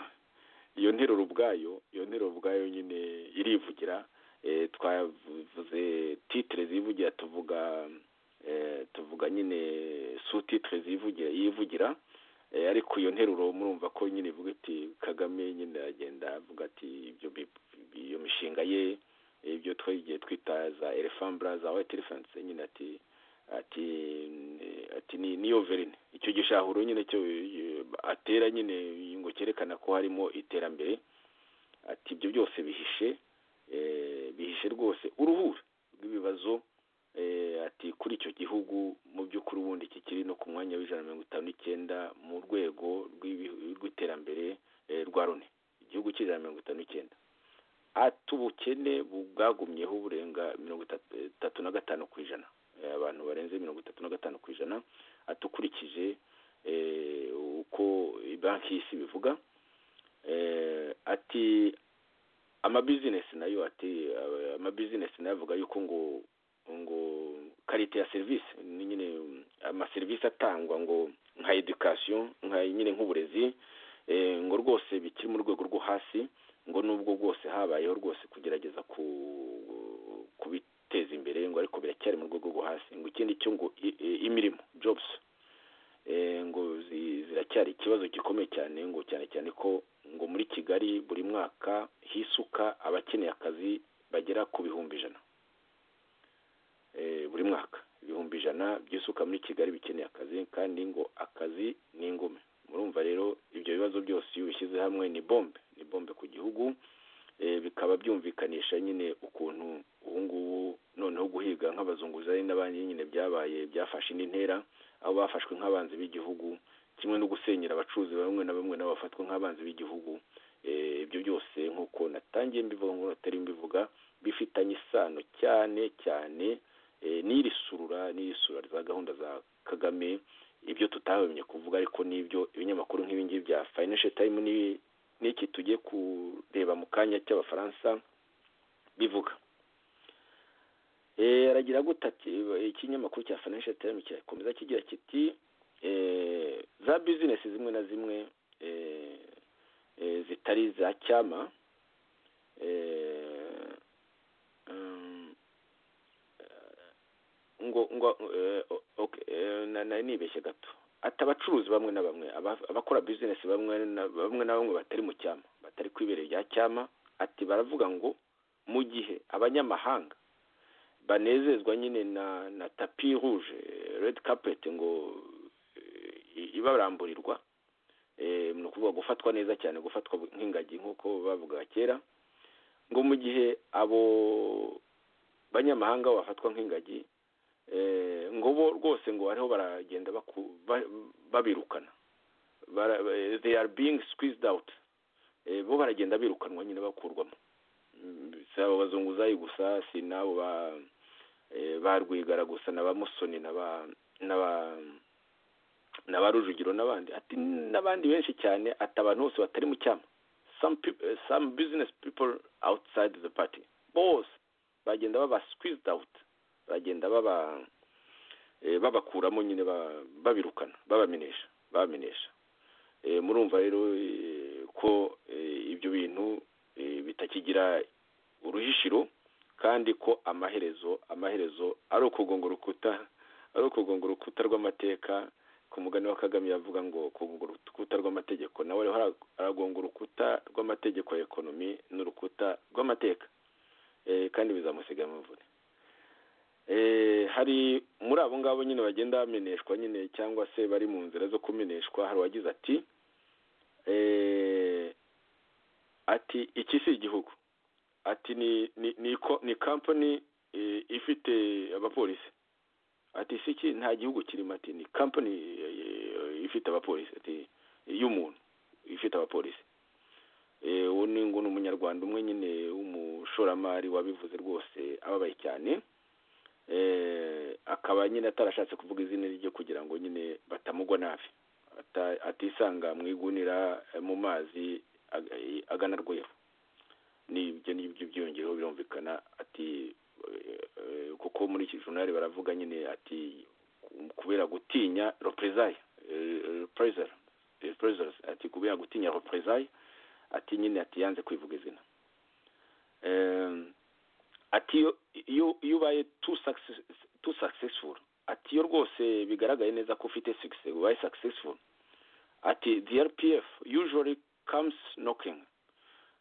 iyo nteruro ubwayo iyo nteruro ubwayo nyine irivugira eh, twavuze titire zivugira tuvuga eh, tuvuga nyine su titire zivugira yivugira eh, ariko iyo nteruro murumva ko nyine ivuga iti kagame nyine agenda avuga ati ibyo bi- bi- iyo mishinga ye eh, ibyo twagiye twita za elefambra za white elephants nyine ati ati ati ni niyo verine icyo gishahuro nyine cyo eh, atera nyine ngo cyerekana ko harimo iterambere ati ibyo byose bihishe eh, bihishe rwose uruhuri rw'ibibazo eh, ati kuri icyo gihugu mu by'ukuri ubundi iki kiri no ku mwanya w'ijana na mirongo itanu n'icyenda mu rwego rw'ibi- rw'iterambere eh, rwa loni igihugu cy'ijana na mirongo itanu n'icyenda ati ubukene bu- bwagumyeho burenga mirongo itatu itatu na gatanu ku ijana Eh, abantu barenze mirongo itatu na gatanu ku ijana ati ukurikije eh, uko banki y'isi bivuga eh, ati amabizinesi nayo ati eh, amabizinesi nayo avuga yuko ngo ngo karite ya serivisi ni nyine mm, amaserivisi atangwa ngo nka education nka nyine nk'uburezi eh, ngo rwose bikiri mu rwego rwo hasi ngo nubwo bwose habayeho rwose kugerageza ku kubiteza imbere ngo ariko biracyari mu rwego rwo hasi ngo ikindi cyo ngo i- i- imirimo jobs ngo zi- ziracyari ikibazo gikomeye cyane ngo cyane cyane ko ngo muri kigali buri mwaka hisuka abakeneye akazi bagera ku bihumbi ijana Eh, buri mwaka ibihumbi ijana by'isuka muri kigali bikeneye akazi kandi ngo akazi ni ingume murumva rero ibyo bibazo byose iyo ubishyize hamwe ni bombe ni bombe ku gihugu Eh, bikaba byumvikanisha nyine ukuntu ubu ngubu noneho guhiga nk'abazunguzayi n'abandi nyine byabaye byafashe indi ntera aho bafashwe nk'abanzi b'igihugu kimwe no gusenyera abacuruzi bamwe na bamwe nabo bafatwa nk'abanzi b'igihugu Eh, ibyo byose nk'uko natangiye mbivuga ngo natari mbivuga bifitanye isano cyane cyane eh, n'iri surura n'iri surura rya gahunda za kagame ibyo tutabonye kuvuga ariko n'ibyo ibinyamakuru nk'ibi ngibi bya financial time n'ibi- n'iki tugiye kureba mu kanya cy'abafaransa bivuga Eh, aragira gute ati ikinyamakuru cya financial time kirakomeza kigira kiti eh, za bizinesi zimwe na zimwe eh, eh, zitari za cyama eh, um, eh, ngo ngo eh, o- okay, eh, na- nari nibeshye gato ati abacuruzi bamwe na bamwe aba- abakora bizinesi bamwe na bamwe na bamwe batari mu cyama batari kwibereye ibya cyama ati baravuga ngo mu gihe abanyamahanga banezezwa nyine na na tapi rouge red carpet ngo eh, ibaramburirwa eh, ni ukuvuga gufatwa neza cyane gufatwa nk'ingagi nk'uko bavugaga kera ngo mu gihe abo banyamahanga bafatwa nk'ingagi eh, ngo bo rwose ngo ariho baragenda baku- ba- babirukana Bara- eh, they are being squeezed out Eh, bo baragenda birukanwa nyine bakurwamo Mm, si abo bazunguzayi gusa si n'abo ba eh, ba rwigara gusa na ba musoni na ba na ba na ba rujugiro n'abandi ati n'abandi benshi cyane ati abantu bose batari mu cyama some, peop- eh, some business people outside the party bose bagenda baba squeezed out bagenda baba eh, babakuramo nyine ba- babirukana babamenesha babamenesha Eh, murumva rero eh, ko eh, ibyo bintu eh, bitakigira uruhishiro kandi ko amaherezo amaherezo ari ukugonga urukuta ari ukugonga urukuta rw'amateka ku mugani wa kagame yavuga ngo kugonga urukuta rw'amategeko nawe rero ara- aragonga urukuta rw'amategeko ya ekonomi n'urukuta rw'amateka Eh, kandi bizamusiga amavune Eh, hari muri abo ngabo nyine bagenda bameneshwa nyine cyangwa se bari mu nzira zo kumeneshwa hari uwagize ati eh, ati iki si igihugu ati ni ni ni, ko- ni company eh, ifite abapolisi ati si iki nta gihugu kirimo ati ni company eh, ifite abapolisi ati y'umuntu ifite abapolisi Eh, uwo ni ngo ni umunyarwanda umwe nyine w'umushoramari wabivuze rwose ababaye cyane Eh, akaba nyine atarashatse kuvuga izina rye kugira ngo nyine batamugwa nabi Ata- atisanga mu igunira eh, mu mazi ag- eh, agana rweru ni ibyo ngibyo byiyongereho birumvikana ati eh, eh, kuko muri iki jurnali baravuga nyine ati kubera gutinya represailles eh, reprisal- reprisals ati kubera gutinya represailles ati nyine ati yanze kwivuga izina Em, ati iyo iyo- iyo ubaye too success- too successful ati iyo rwose bigaragaye neza ko ufite success ubaye successful ati the rpf usually comes knocking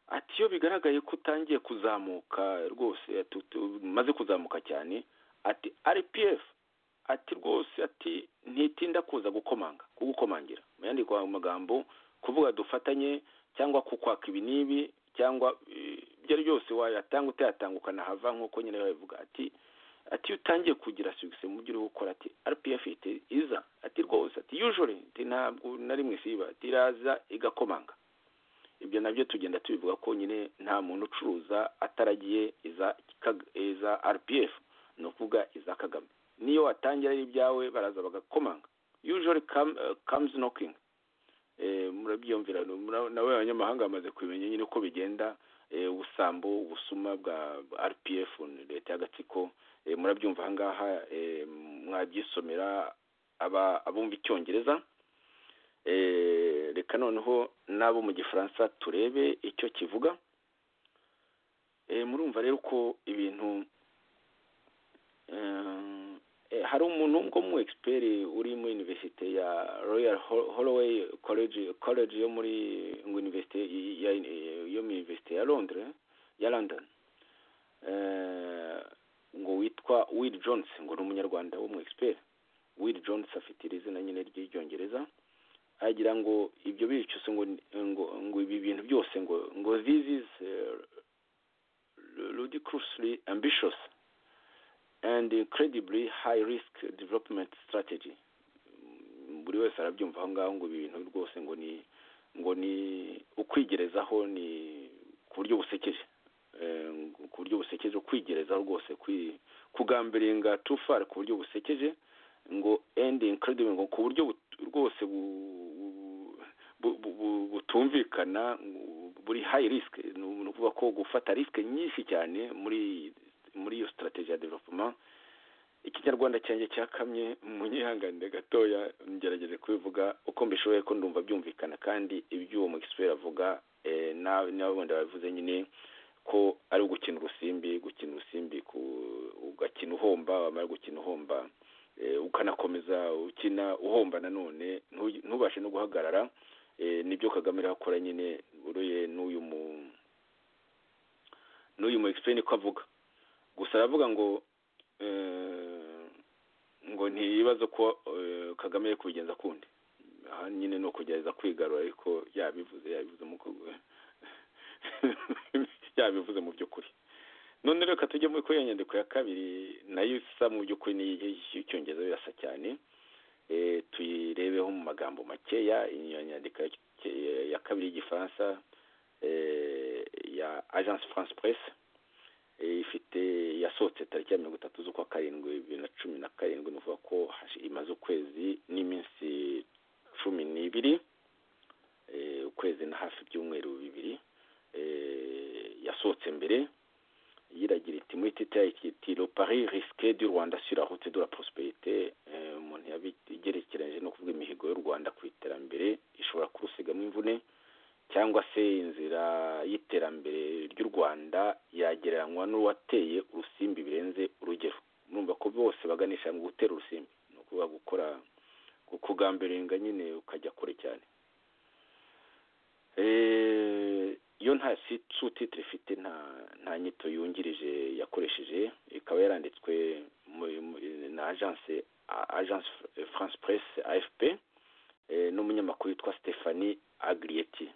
ati iyo bigaragaye ko utangiye kuzamuka rwose ati utu- umaze kuzamuka cyane ati rpf ati rwose ati ntitinda kuza gukomanga kugukomangira mu yandi kwa- magambo kuvuga dufatanye cyangwa kukwaka ibi n'ibi cyangwa eh, ibyo ari byose wayatanga utayatanga ukanahava nk'uko nyine babivuga ati ati iyo utangiye kugira success mu byo uri gukora ati rpf iti iza ati rwose ati usually ati ntabwo na rimwe siba ati iraza igakomanga ibyo nabyo tugenda tubivuga ko nyine nta muntu ucuruza ataragiye iza Kag- iza rpf ni ukuvuga iza kagame niyo watangira ari ibyawe baraza bagakomanga usually come, uh, comes knocking eh, murabyiyumvira mura- nawe abanyamahanga bamaze kubimenya nyine uko bigenda eh, ubusambo ubusuma bwa bwa rpf leta y'agatsiko eh, murabyumva ahangaha eh, mwabyisomera aba- abumva icyongereza eh, reka noneho n'abo mu gifaransa turebe icyo kivuga Eh, murumva rero ko ibintu Eh, eh, hari umuntu wo mu egisiperi uri muri iniverisite ya royal Ho- holloway college college yo muri ngo iniverisite y- ya yo mu iniverisite ya londres ya london Eh, ngo witwa will jones ngo ni umunyarwanda wo mu egisiperi will jones afite iri zina nyine ry'icyongereza agira ngo ibyo bicuso ngo ngo ngo ibi bintu byose ngo ngo this is eh, ludicrously ambitious and incredibly high risk development strategy Mm, buri wese arabyumva aho ngaho ngo ibi bintu rwose ngo ni ngo ni ukwigerezaho ni ku buryo busekeje Eh, ngo- ku buryo busekeje kwigerezaho rwose kwi- kugambiringa too far ku buryo busekeje ngo and incredible ngo ku buryo but- rwose bu- bu- bu- bu- bu- butumvikana ngo buri high risk ni ni ukuvuga ko gufata risk nyinshi cyane muri muri iyo strategy ya development ikinyarwanda cyanjye cyakamye munyihanganire gatoya ngerageze kubivuga uko mbishoboye ko ndumva byumvikana kandi iby'uwo mu giswera avuga eh, na- nawe bundi babivuze nyine ko ari ugukina urusimbi gukina urusimbi ku- ugakina uhomba wamara gukina uhomba eh, ukanakomeza ukina uhomba nanone ntu- ntubashe no guhagarara eh, nibyo kagame ariho akora nyine uruye n'uyu mu n'uyu mu egisipeni ko avuga gusa aravuga ngo eh, ngo ntiyibaze ko eh, kagame ari kubigenza kundi aha nyine ni ukugerageza kwigarura ariko yabivuze yabivuze mu ku- yabivuze mu by'ukuri none reka tujye muri kuri iyo nyandiko ya kabiri nayo isa mu by'ukuri ni iy'icyongereza birasa cyane Eh, tuyirebeho mu magambo makeya iyo nyandiko ya- ya- ya kabiri y'igifaransa eh, ya agence france press eh, ifite yasohotse tariki ya mirongo itatu z'ukwa karindwi bibiri na cumi na karindwi ni ukuvuga ko hashi- imaze ukwezi n'iminsi cumi n'ibiri eh, ukwezi na hafi ibyumweru bibiri eh, yasohotse mbere yiragira iti muri tita iti le paris risque du rwanda sur la route de la prospérité Eh, umuntu yabigerekeranyije no kuvuga imihigo y'u rwanda ku iterambere ishobora kurusigamo imvune cyangwa se inzira y'iterambere ry'u rwanda yagereranywa n'uwateye urusimbi birenze urugero murumva ko bose baganisha mu gutera urusimbi ni ukuvuga gukora kugambiringa nyine ukajya kure cyane Eh, iyo nta sutitire ifite nta nta nyito yungirije yakoresheje ikaba yaranditswe mu- mu- na agence a- agence Fr- france press afp eh, n'umunyamakuru witwa stephanie agrieti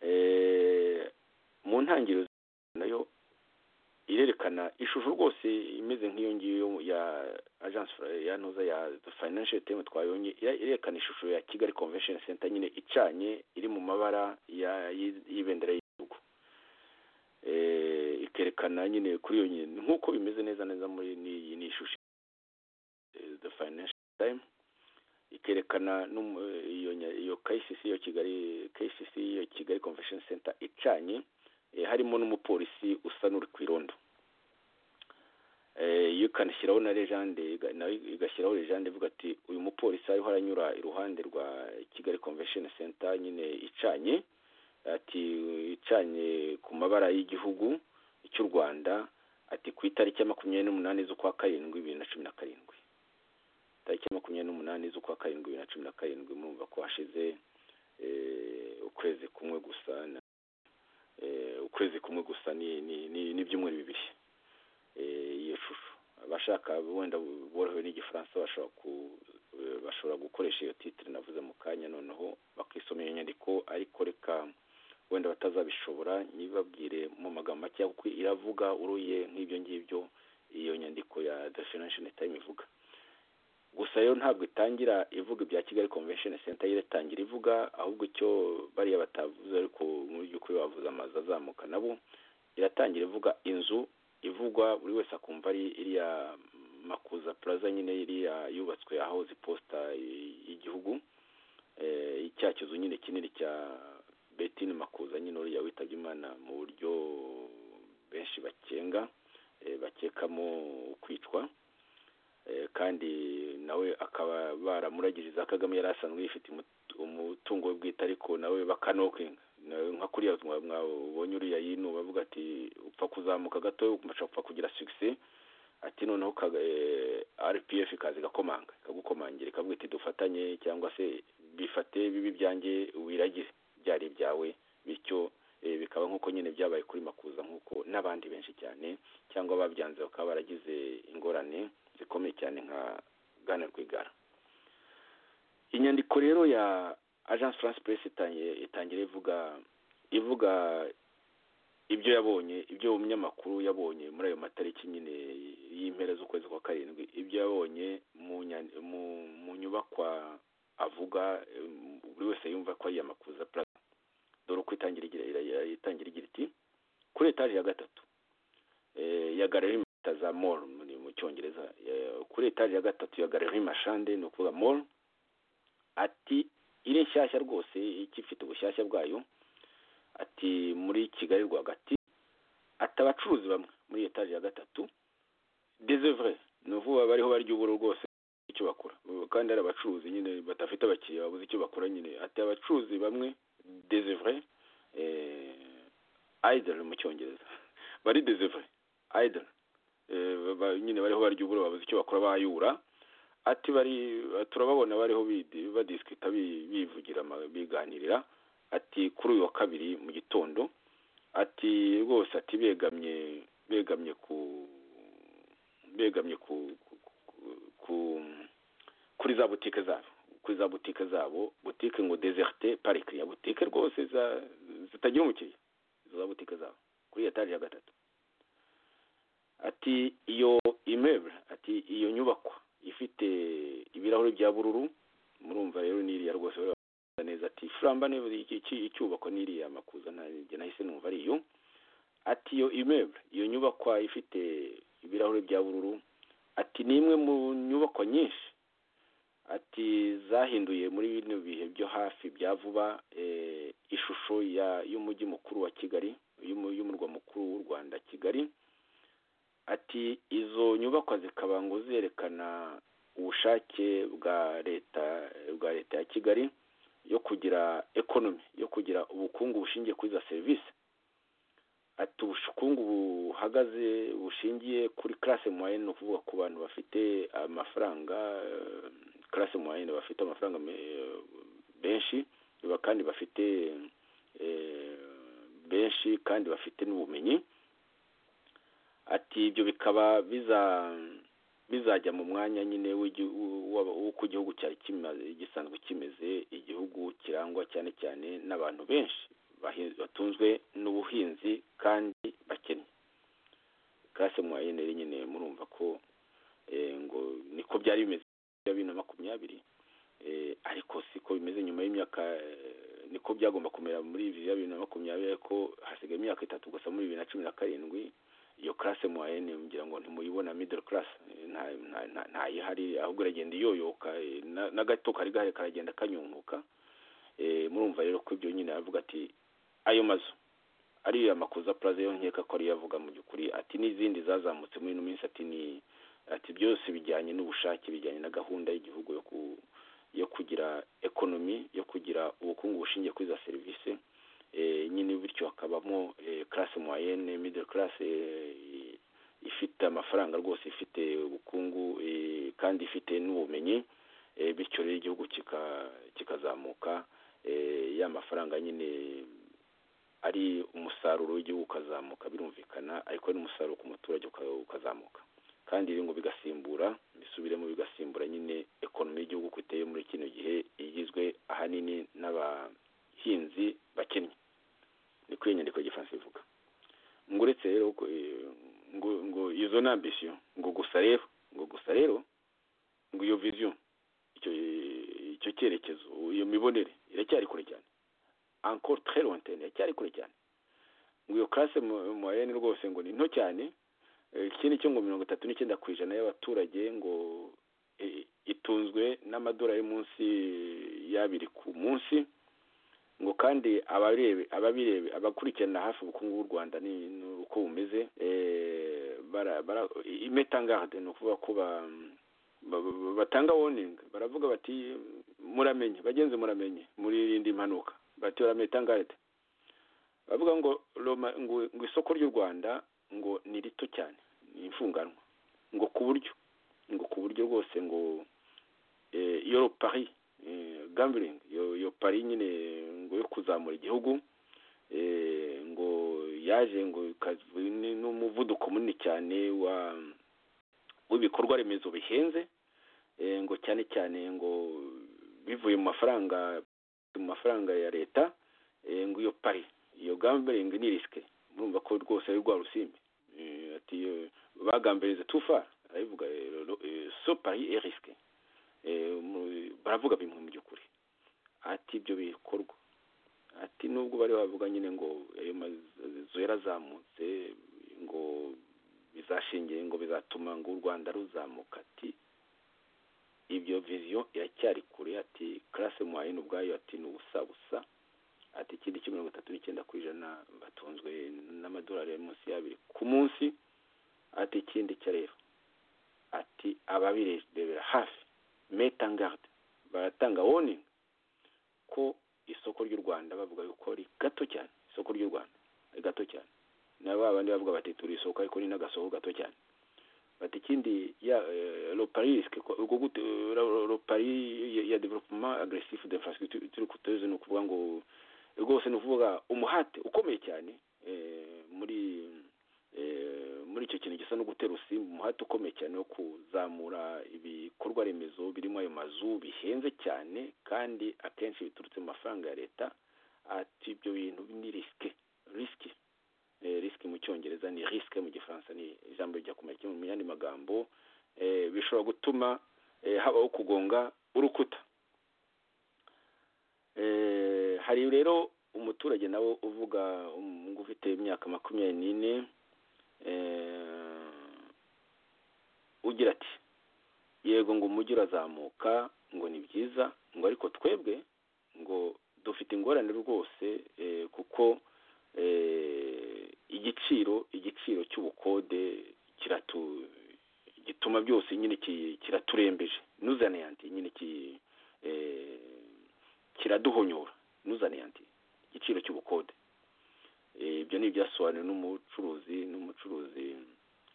Eh, mu ntangiriro nayo irerekana ishusho rwose imeze nk'iyo ngiyo ya agence Fra- ya ntuza ya The financial time twabonye ira- irerekana ishusho ya kigali convention center nyine icanye iri mu mabara ya- y'i- y'ibendera y'igihugu Eh, ikerekana nyine kuri iyo nyine nk'uko bimeze neza neza muri n'iyi ni ishusho eh, the financial time ikerekana n'umu- iyo nya- iyo kcc yo kigali kcc yo kigali convention center icanye eh, harimo n'umupolisi usa n'uri ku irondo Eh, iyo ikanashyiraho na lejande iga- nayo igashyiraho lejande ivuga ati uyu mupolisi ariho aranyura iruhande rwa kigali convention center nyine icanye ati icanye ku mabara y'igihugu cy'u rwanda ati ku itariki ya makumyabiri n'umunani z'ukwa karindwi bibiri na cumi na karindwi tariki ya makumyabiri n'umunani z'ukwa karindwi bibiri na cumi na karindwi murumva ko hashize eh, ukwezi kumwe gusa na- eh, ukwezi kumwe gusa ni- ni- ni- n'ibyumweru bibiri eh, iyo shusho abashaka wenda borohewe n'igifaransa bashobora ku eh, bashobora gukoresha iyo titire navuze mu kanya noneho bakisomera iyo nyandiko ariko reka wenda batazabishobora ntibabwire mu magambo make kuko iravuga uruye nk'ibyo ngibyo iyo nyandiko ya the financial time ivuga gusa yo ntabwo itangira ivuga ibya kigali convention center yo iratangira ivuga ahubwo icyo bariya batavuze ariko mu by'ukuri bavuze amazu azamuka nabo iratangira ivuga inzu ivugwa buri wese akumva ari iriya makuza plaza nyine iriya yubatswe ahahoze iposita y'igihugu eh, cya kizu nyine kinini cya betini makuza nyine uriya witabye imana mu buryo benshi bakenga eh, bakekamo kwicwa Eh, kandi nawe akaba baramuragiriza kagame yari asanzwe yifite umut- umutungo we bwite ariko nawe bakanokinga Na- nka kuriya mwa- mwabonye uriya yino bavuga ati upfa kuzamuka gato upfa kugira sugise ati noneho rpf ikaza igakomanga ikagukomangira ikavuga iti dufatanye cyangwa se bifate bibi byanjye wiragire byari ibyawe bityo bikaba nk'uko nyine byabaye kuri makuza nk'uko n'abandi benshi cyane cyangwa babyanze bakaba baragize ingorane zikomeye cyane nka gana rwigara inyandiko rero ya agence france press itangira ivuga ivuga ibyo yabonye ibyo umunyamakuru yabonye muri ayo matariki nyine y'impera z'ukwezi kwa karindwi ibyo yabonye mu nyubakwa avuga buri wese yumva ko ari iya makuza plaza dore uko itangira igira iti kuri etaje ya gatatu ya galerima za mall mu cyongereza kuri etaje ya gatatu ya galerima shande ni ukuvuga mall ati iri nshyashya rwose ikifite ubushyashya bwayo ati muri kigali rwagati ati abacuruzi bamwe muri etaje ya gatatu dezevure ni ukuvuga bariho barya uburo rwose icyo bakora kandi hari abacuruzi nyine badafite abakiriya babuze icyo bakora nyine ati abacuruzi bamwe dezevure ayidari mu cyongereza bari dezevure ayidari nyine bariho barya uburo babuze icyo bakora bayura ati bari turababona bariho badisikita bivugira biganirira ati kuri uyu wa kabiri mu gitondo ati rwose ati begamye begamye ku begamye ku kuri za butike zabo kuri za butike zabo butike ngo dezerte parikiriya butike rwose zitagira umukiriya za butike zabo kuri etaje ya gatatu ati iyo imebure ati iyo nyubakwa ifite ibirahuri bya bururu murumva rero n'iriya rwose neza ati furamba icyubakwa n'iriya makuza ntabwo nahise numva ari iyo ati iyo imebure iyo nyubakwa ifite ibirahuri bya bururu ati ni imwe mu nyubako nyinshi ati zahinduye muri bino bihe byo hafi bya vuba ishusho y'umujyi mukuru wa kigali y'umurwa mukuru w'u rwanda kigali ati izo nyubakwa zikaba ngo zerekana ubushake bwa leta bwa leta ya kigali yo kugira ekonomi yo kugira ubukungu bushingiye kuri za serivisi ati ubukungu buhagaze bushingiye kuri karase moyenne ni ukuvuga ku bantu bafite amafaranga karase moyenne bafite amafaranga benshi kandi bafite benshi kandi bafite n'ubumenyi ati ibyo bikaba bizajya mu mwanya nyine w'uko igihugu cyari gisanzwe kimeze igihugu kirangwa cyane cyane n'abantu benshi batunzwe n'ubuhinzi kandi bakennye karase muwayine nyine murumva ko ngo niko byari bimeze bya bibiri na makumyabiri ariko siko bimeze nyuma y'imyaka niko byagomba kumera muri bibiri na makumyabiri ariko hasigaye imyaka itatu gusa muri bibiri na cumi na karindwi iyo karase muwayine mugira ngo ntimuyibona middle class ntayihari ahubwo iragenda iyoyoka n'agato kari gahari karagenda kanyunguka murumva rero ko ibyo nyine aravuga ati ayo mazu ariya makuza plaza yo nkeka ko ariyo avuga mu by'ukuri ati n'izindi zazamutse muri ino minsi ati ni ati byose bijyanye n'ubushake bijyanye na gahunda y'igihugu yo kugira ekonomi yo kugira ubukungu bushingiye kuri za serivisi nyine bityo hakabamo karase moyenne middle class ifite amafaranga rwose ifite ubukungu kandi ifite n'ubumenyi bityo rero igihugu kikazamuka ya mafaranga nyine ari umusaruro w'igihugu ukazamuka birumvikana ariko n'umusaruro ku muturage ukazamuka kandi ibi ngo bigasimbura bisubiremo bigasimbura nyine ekonomi y'igihugu uko iteye muri kino gihe igizwe ahanini n'abahinzi bakennye niko iyo nyandiko y'igifaransa ivuga ngo uretse rero ngo izo ni ambisiyo ngo gusa rero ngo gusa rero ngo iyo viziyo icyo cyerekezo iyo mibonere iracyari kure cyane ankoro tere wantene iracyari kure cyane ngo iyo karase moyenne rwose ngo ni nto cyane ikindi cyo ngo mirongo itatu n'icyenda ku ijana y'abaturage ngo itunzwe n'amadolari munsi y'abiri ku munsi ngo kandi ababirebe abakurikirana hafi ubukungu bw'u rwanda ni uko bumeze imetangarde ni ukuvuga ko batanga woningi baravuga bati muramenye bagenzi muramenye muririnde impanuka bati barametangarite bavuga ngo ngo isoko ry'u rwanda ngo ni rito cyane ni imfunganwa ngo ku buryo ngo ku buryo rwose ngo iyo pari gambiringi iyo pari nyine ngo yo kuzamura igihugu ngo yaje ngo n'umuvuduko munini cyane w'ibikorwa remezo bihenze ngo cyane cyane ngo bivuye mu mafaranga mu mafaranga ya leta ngo iyo pari iyo gambiringi ni risike murumva ko rwose ari rwa rusimbi ati bagambirize tufa arabivuga so pari e risike baravuga bimwe mu by'ukuri ati ibyo bikorwa ati nubwo bari bavuga nyine ngo ayo mazu yarazamutse ngo bizashingiye ngo bizatuma ngo u rwanda ruzamuka ati ibyo viziyo iracyari kure ati karase muhayino ubwayo ati ni ubusa busa ati ikindi cyo mirongo itatu n'icyenda ku ijana batunzwe n'amadolari ari munsi y'abiri ku munsi ati ikindi cyo rero ati ababirebera hafi metangard baratanga warning ko isoko ry'u rwanda bavuga yuko ari gato cyane isoko ry'u rwanda ari gato cyane na ba bandi bavuga bati turi isoko ariko ni n'agasoko gato cyane bati ikindi ya loparisike ubwo gute lopari ya development aggressive d'infrastructure turi kutuzi ni ukuvuga ngo rwose ni ukuvuga umuhate ukomeye cyane muri muri icyo kintu gisa no gutera usimba umuhate ukomeye cyane wo kuzamura ibikorwa remezo birimo ayo mazu bihenze cyane kandi akenshi biturutse mu mafaranga ya leta ati ibyo bintu ni risike risike risike mu cyongereza ni risike mu gifaransa ni ijambo rijya kumera kimwe mu yandi magambo bishobora gutuma habaho kugonga urukuta hari rero umuturage nawe uvuga ngo ufite imyaka makumyabiri n'ine ugira ati yego ngo umujyi urazamuka ngo ni byiza ngo ariko twebwe ngo dufite ingorane rwose kuko igiciro igiciro cy'ubukode gituma byose nyine kiraturembeje ntuzane yanti nyine kiraduhonyora ntuzane yanti igiciro cy'ubukode ibyo ni ibyasobanuwe n'umucuruzi n'umucuruzi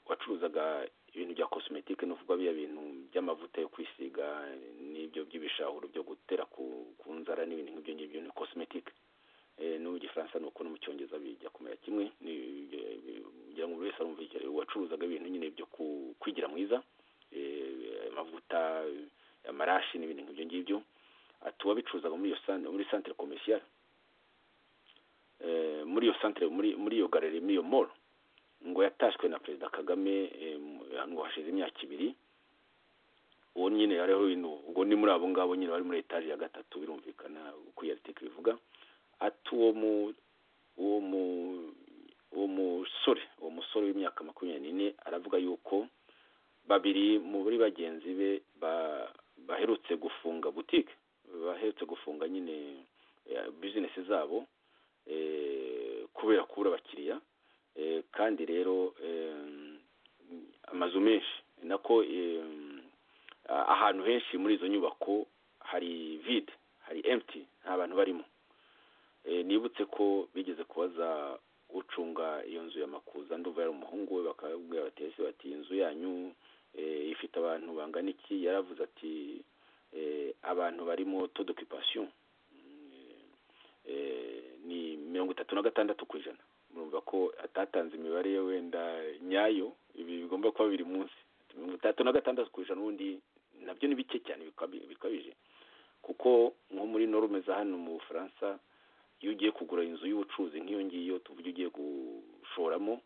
wacuruzaga ibintu bya cosmetic ni ukuvuga bya bintu by'amavuta yo kwisiga n'ibyo by'ibishahuro byo gutera ku nzara n'ibintu nk'ibyo ngibyo ni cosmetic no mu gifaransa ni uko no mu cyongereza bijya kumera kimwe kugira ngo buri wese arumve icyo wacuruzaga ibintu nyine byo kwigira mwiza amavuta amarashi n'ibintu nk'ibyo ngibyo ati uwabicuruzaga muri santire komersiyare muri iyo santire muri iyo galeri muri iyo moro ngo yatashywe na perezida kagame ngo hashize imyaka ibiri uwo nyine hariho ibintu ubwo ni muri abo ngabo nyine bari muri etaje ya gatatu birumvikana uko iyo aritike bivuga ati uwo mu uwo mu uwo musore uwo musore w'imyaka makumyabiri n'ine aravuga yuko babiri muri bagenzi be baherutse gufunga butike baherutse gufunga nyine bizinesi zabo kubera kubura abakiriya kandi rero amazu menshi nako ahantu henshi muri izo nyubako hari vide hari emutiyeni nta bantu barimo nibutse ko bigeze kubaza ucunga iyo nzu ya makuza nduva yari umuhungu we bakabwira bateze bati inzu yanyu ifite abantu bangana iki yaravuze ati abantu barimo todokipasiyo ni mirongo itatu na gatandatu ku ijana murumva ko atatanze imibare ye wenda nyayo ibi bigomba kuba biri munsi mirongo itatu na gatandatu ku ijana ubundi nabyo ni bike cyane bikabije kuko nko muri norme za hano mu bufaransa iyo ugiye kugura inzu y'ubucuruzi nk'iyo ngiyo tuvuge ugiye gushoramo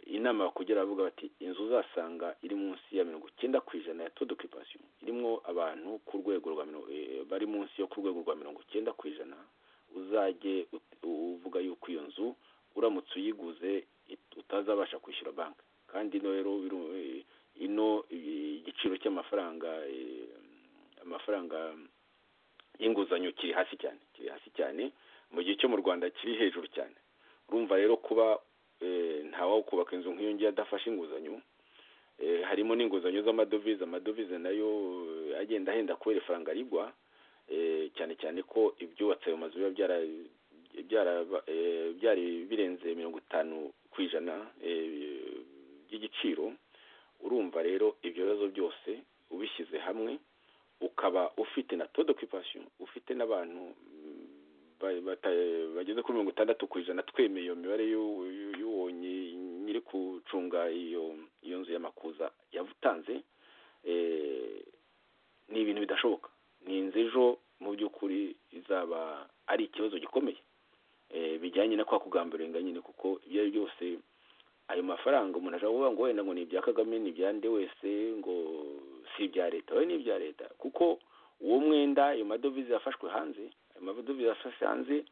inama bakugira bavuga bati inzu uzasanga iri munsi ya mirongo icyenda ku ijana ya todokipasiyo irimo abantu ku rwego rwa bari munsi yo ku rwego rwa mirongo icyenda ku ijana uzajye uvuga yuko iyo nzu uramutse uyiguze utazabasha kwishyura banki kandi ino rero ino igiciro cy'amafaranga amafaranga y'inguzanyo kiri hasi cyane kiri hasi cyane mu gihe cyo mu rwanda kiri hejuru cyane urumva rero kuba kubaka inzu nk'iyo ngiyo adafashe inguzanyo harimo n'inguzanyo z'amadovize amadovize nayo agenda ahenda kubera ifaranga rigwa cyane cyane ko ibyubatse ayo mazu biba byari birenze mirongo itanu ku ijana by'igiciro urumva rero ibyo bibazo byose ubishyize hamwe ukaba ufite na todo kwipasiyo ufite n'abantu ba- bata- bageze kuri mirongo itandatu ku ijana twemeye iyo mibare y'u- y'u- y'uwo nyi- nyiri gucunga iyo iyo nzu y'amakuza yavutanze eh, ni ibintu bidashoboka ni inzu ejo mu by'ukuri izaba ari ikibazo gikomeye Eh, bijyanye no kwa kugamburenganya nyine kuko ibyo ari byo byose ayo mafaranga umuntu ashobora kuvuga ngo wenda ngo ni ibya kagame ni ibya nde wese ngo si ibya leta we ni ibya leta kuko uwo mwenda ayo madovize yafashwe hanze ayo madovize yafashwe hanze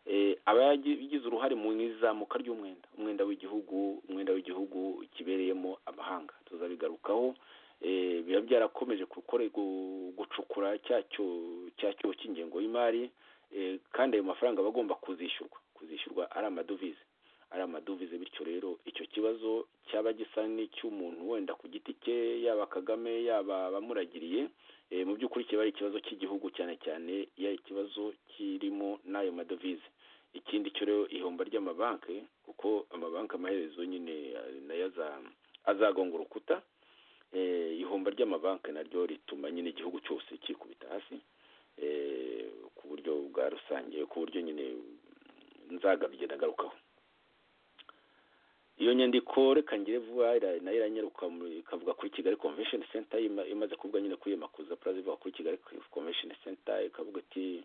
eh, aba yagi- yagize uruhare mu izamuka ry'umwenda umwenda w'igihugu umwenda w'igihugu kibereyemo amahanga tuzabigarukaho eh, biba byarakomeje gukore gu- gucukura cya cyo- cya cyobo cy'ingengo y'imari eh, kandi ayo mafaranga aba agomba kuzishyurwa kuzishyurwa ari amadovize ari amadovize bityo rero icyo kibazo cyaba gisa n'icy'umuntu wenda ku giti cye yaba kagame yaba abamuragiriye eh, mu by'ukuri kiba ari ikibazo cy'igihugu cyane cyane iyo ari ikibazo kirimo n'ayo madovize ikindi cyo rero ihomba ry'amabanki kuko amabanki amaherezo nyine eh, nayo aza- azagonga urukuta eh, ihomba ry'amabanki naryo rituma nyine igihugu cyose kikubita hasi eh, ku buryo bwa rusange ku buryo nyine nzagabye ndagarukaho iyo nyandiko reka ngire vuba ira- nayo iranyaruka mu- ikavuga kuri kigali convention center ima- imaze kuvuga nyine kuri iyo makuza plaza ivuga kuri kigali convention center ikavuga iti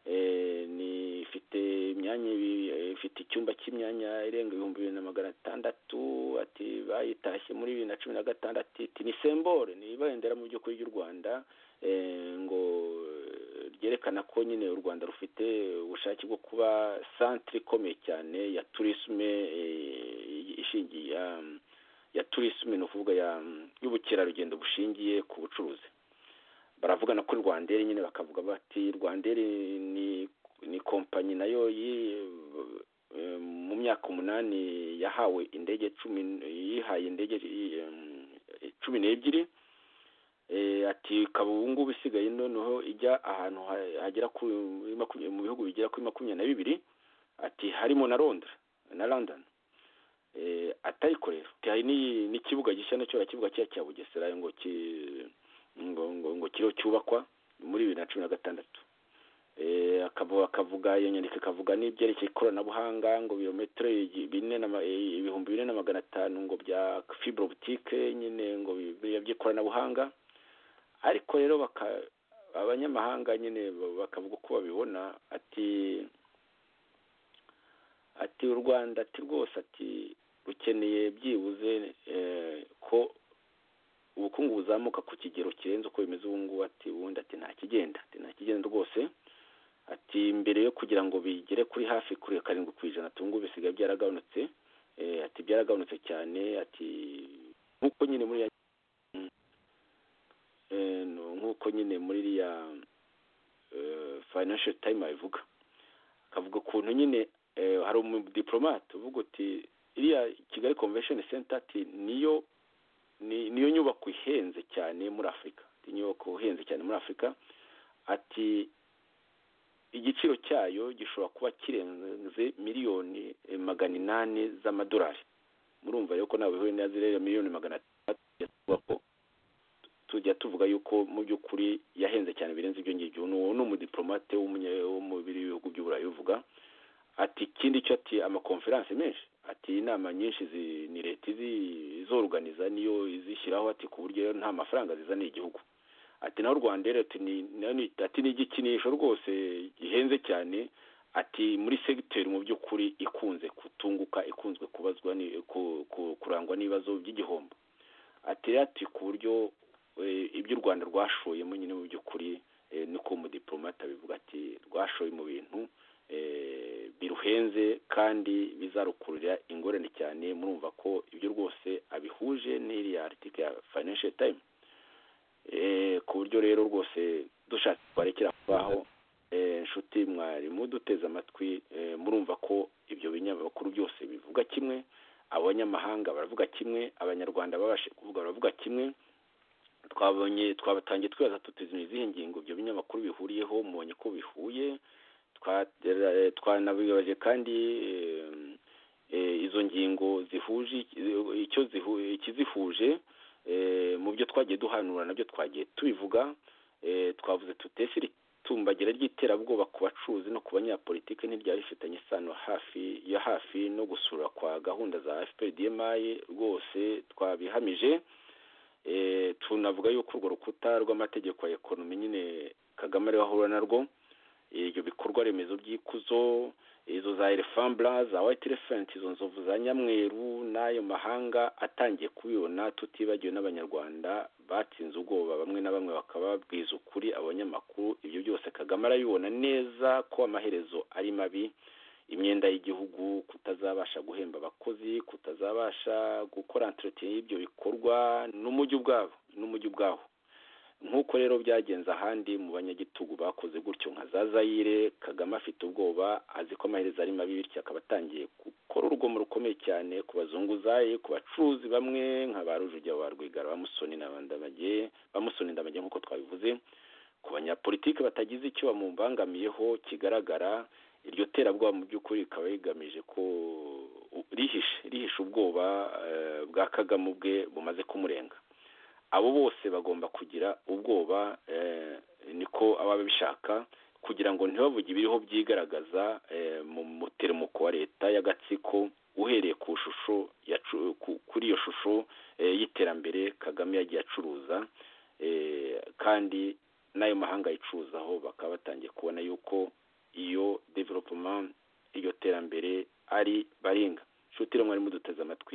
eh, ni ifite imyanya ibi- eh, ifite icyumba cy'imyanya irenga ibihumbi bibiri na magana atandatu ati bayitashye muri bibiri na cumi na gatandatu iti ni sembore ni ibendera mu by'ukuri ry'u rwanda eh, ngo eh, ryerekana ko nyine u rwanda rufite ubushake bwo kuba santire ikomeye cyane ya turisme eh, ishingiye ya- ya turisme ni ukuvuga ya- y'ubukerarugendo bushingiye ku bucuruzi baravuga na kuri rwanderi nyine bakavuga bati rwanderi ni ni kompanyi nayo yi- eh, mu myaka umunani yahawe indege cumi yihaye indege eh, cumi n'ebyiri eh, ati ikaba ubu ngubu isigaye noneho ijya ahantu ha- hagera ku makumyabiri mu bihugu bigera kuri makumyabiri na bibiri ati harimo na londres na london eh, atayikorera Ati, hari n'iyi- n'ikibuga gishya nacyo kibuga cya cya bugesera ngo ki ngo ngo, ngo kiriho cyubakwa muri bibiri na cumi na gatandatu Eh, akaba akavuga iyo nyandiko ikavuga n'ibyerekeye ikoranabuhanga ngo birometero igi- bine na ma- eh, ibihumbi bine na magana atanu ngo bya fibro boutique nyine ngo bi- biriya by'ikoranabuhanga ariko rero baka abanyamahanga nyine ba- bakavuga uko babibona ati ati u rwanda ati rwose ati rukeneye byibuze eh, ko ubukungu buzamuka ku kigero kirenze uko bimeze ubu ngubu ati ubundi ati nta kigenda ati nta kigenda rwose ati mbere yo kugira ngo bigere kuri hafi kuri karindwi ku ijana tungu bisigaye byaragabanutse eh, ati byaragabanutse cyane ati nk'uko nyine muri ya Eh, no- nk'uko nyine muri iriya eh, financial time abivuga akavuga ukuntu nyine eh, hari umudipolomate uvuga uti iriya kigali convention center ati niyo ni- niyo nyubako ihenze cyane muri afurika Ati, inyubako ihenze cyane muri afurika ati igiciro cyayo gishobora kuba kirenze miliyoni eh, magana inani z'amadolari murumva rero ko ntabwo ihuye na ziriya miliyoni magana atandatu tuvuga ko tujya tuvuga yuko mu by'ukuri yahenze cyane birenze ibyo ngibyo ni uwo ni umudiplomate w'umunya- wo mu biri- bihugu by'uburayi uvuga ati ikindi cyo ati amakonferanse menshi ati inama nyinshi zi- ni leta izi- izoruganiza niyo izishyiraho ati ku buryo rero nta mafaranga zizaniye igihugu ati naho rwanda rero ati ni na- ni- ati ni igikinisho rwose gihenze cyane ati muri segiteri mu by'ukuri ikunze kutunguka ikunzwe kubazwa ni, ku- ku- kurangwa n'ibibazo by'igihombo ati rero ati ku buryo eh, ibyo u rwanda rwashoyemo nyine mu by'ukuri eh, niko umudiplomate abivuga ati rwashoye mu bintu eh, biruhenze kandi bizarukururira ingorane cyane murumva ko ibyo rwose abihuje n'iriya article ya financial time Eh, ku buryo rero rwose dushatse twarekera aho ngaho eh, inshuti mwarimu duteze amatwi eh, murumva ko ibyo binyamakuru byose bivuga kimwe abanyamahanga baravuga kimwe abanyarwanda babashe kuvuga baravuga kimwe twabonye twabatangiye twibaza tuti ni izihe ngingo ibyo binyamakuru bihuriyeho mubonye ko bihuye Twa- eh, twanabibaje kandi eh, eh, izo ngingo zihuje icyo zihu- ikizihuje mu byo twagiye duhanura nabyo twagiye tubivuga twavuze tutesiri itumbagera ry'iterabwoba ku bacuruzi no ku banyapolitike ntiryari rifitanye isano hafi ya hafi no gusura kwa gahunda za fpdmi rwose twabihamije tunavuga yuko urwo rukuta rw'amategeko ya ekonomi nyine kagame ariwe ahura narwo ibyo bikorwa remezo by'ikuzo izo za elefambura za wayiti referenti izo nzovu za nyamweru n'ayo mahanga atangiye kubibona tutibagiwe n'abanyarwanda batsinze ubwoba bamwe na bamwe bakababwiza ukuri abanyamakuru ibyo byose kagame arabibona neza ko amaherezo ari mabi imyenda y'igihugu kutazabasha guhemba abakozi kutazabasha gukora enterotine y'ibyo bikorwa n'umujyi ubwabo n'umujyi ubwaho nk'uko rero byagenze ahandi mu banyagitugu bakoze gutyo nka za zayire kagame afite ubwoba azi ko amaherezo ari mabi bityo akaba atangiye gukora urugomo rukomeye cyane ku bazunguzayi ku bacuruzi bamwe nka ba rujugira ba rwigara bamusoni ndamage nk'uko twabivuze ku banyapolitiki batagize icyo bamubangamiyeho kigaragara iryo terabwoba mu by'ukuri rikaba rigamije ko rihishe rihishe ubwoba bwa kagame ubwe bumaze kumurenga abo bose bagomba kugira ubwoba niko ababa bishaka kugira ngo ntibavuge ibiriho byigaragaza mu muterumuko wa leta y'agatsiko uhereye ku shusho kuri iyo shusho y'iterambere kagame yagiye acuruza kandi n'ayo mahanga yicuruzaho bakaba batangiye kubona yuko iyo developoma iryo terambere ari baringa nshuti mwari muduteze amatwi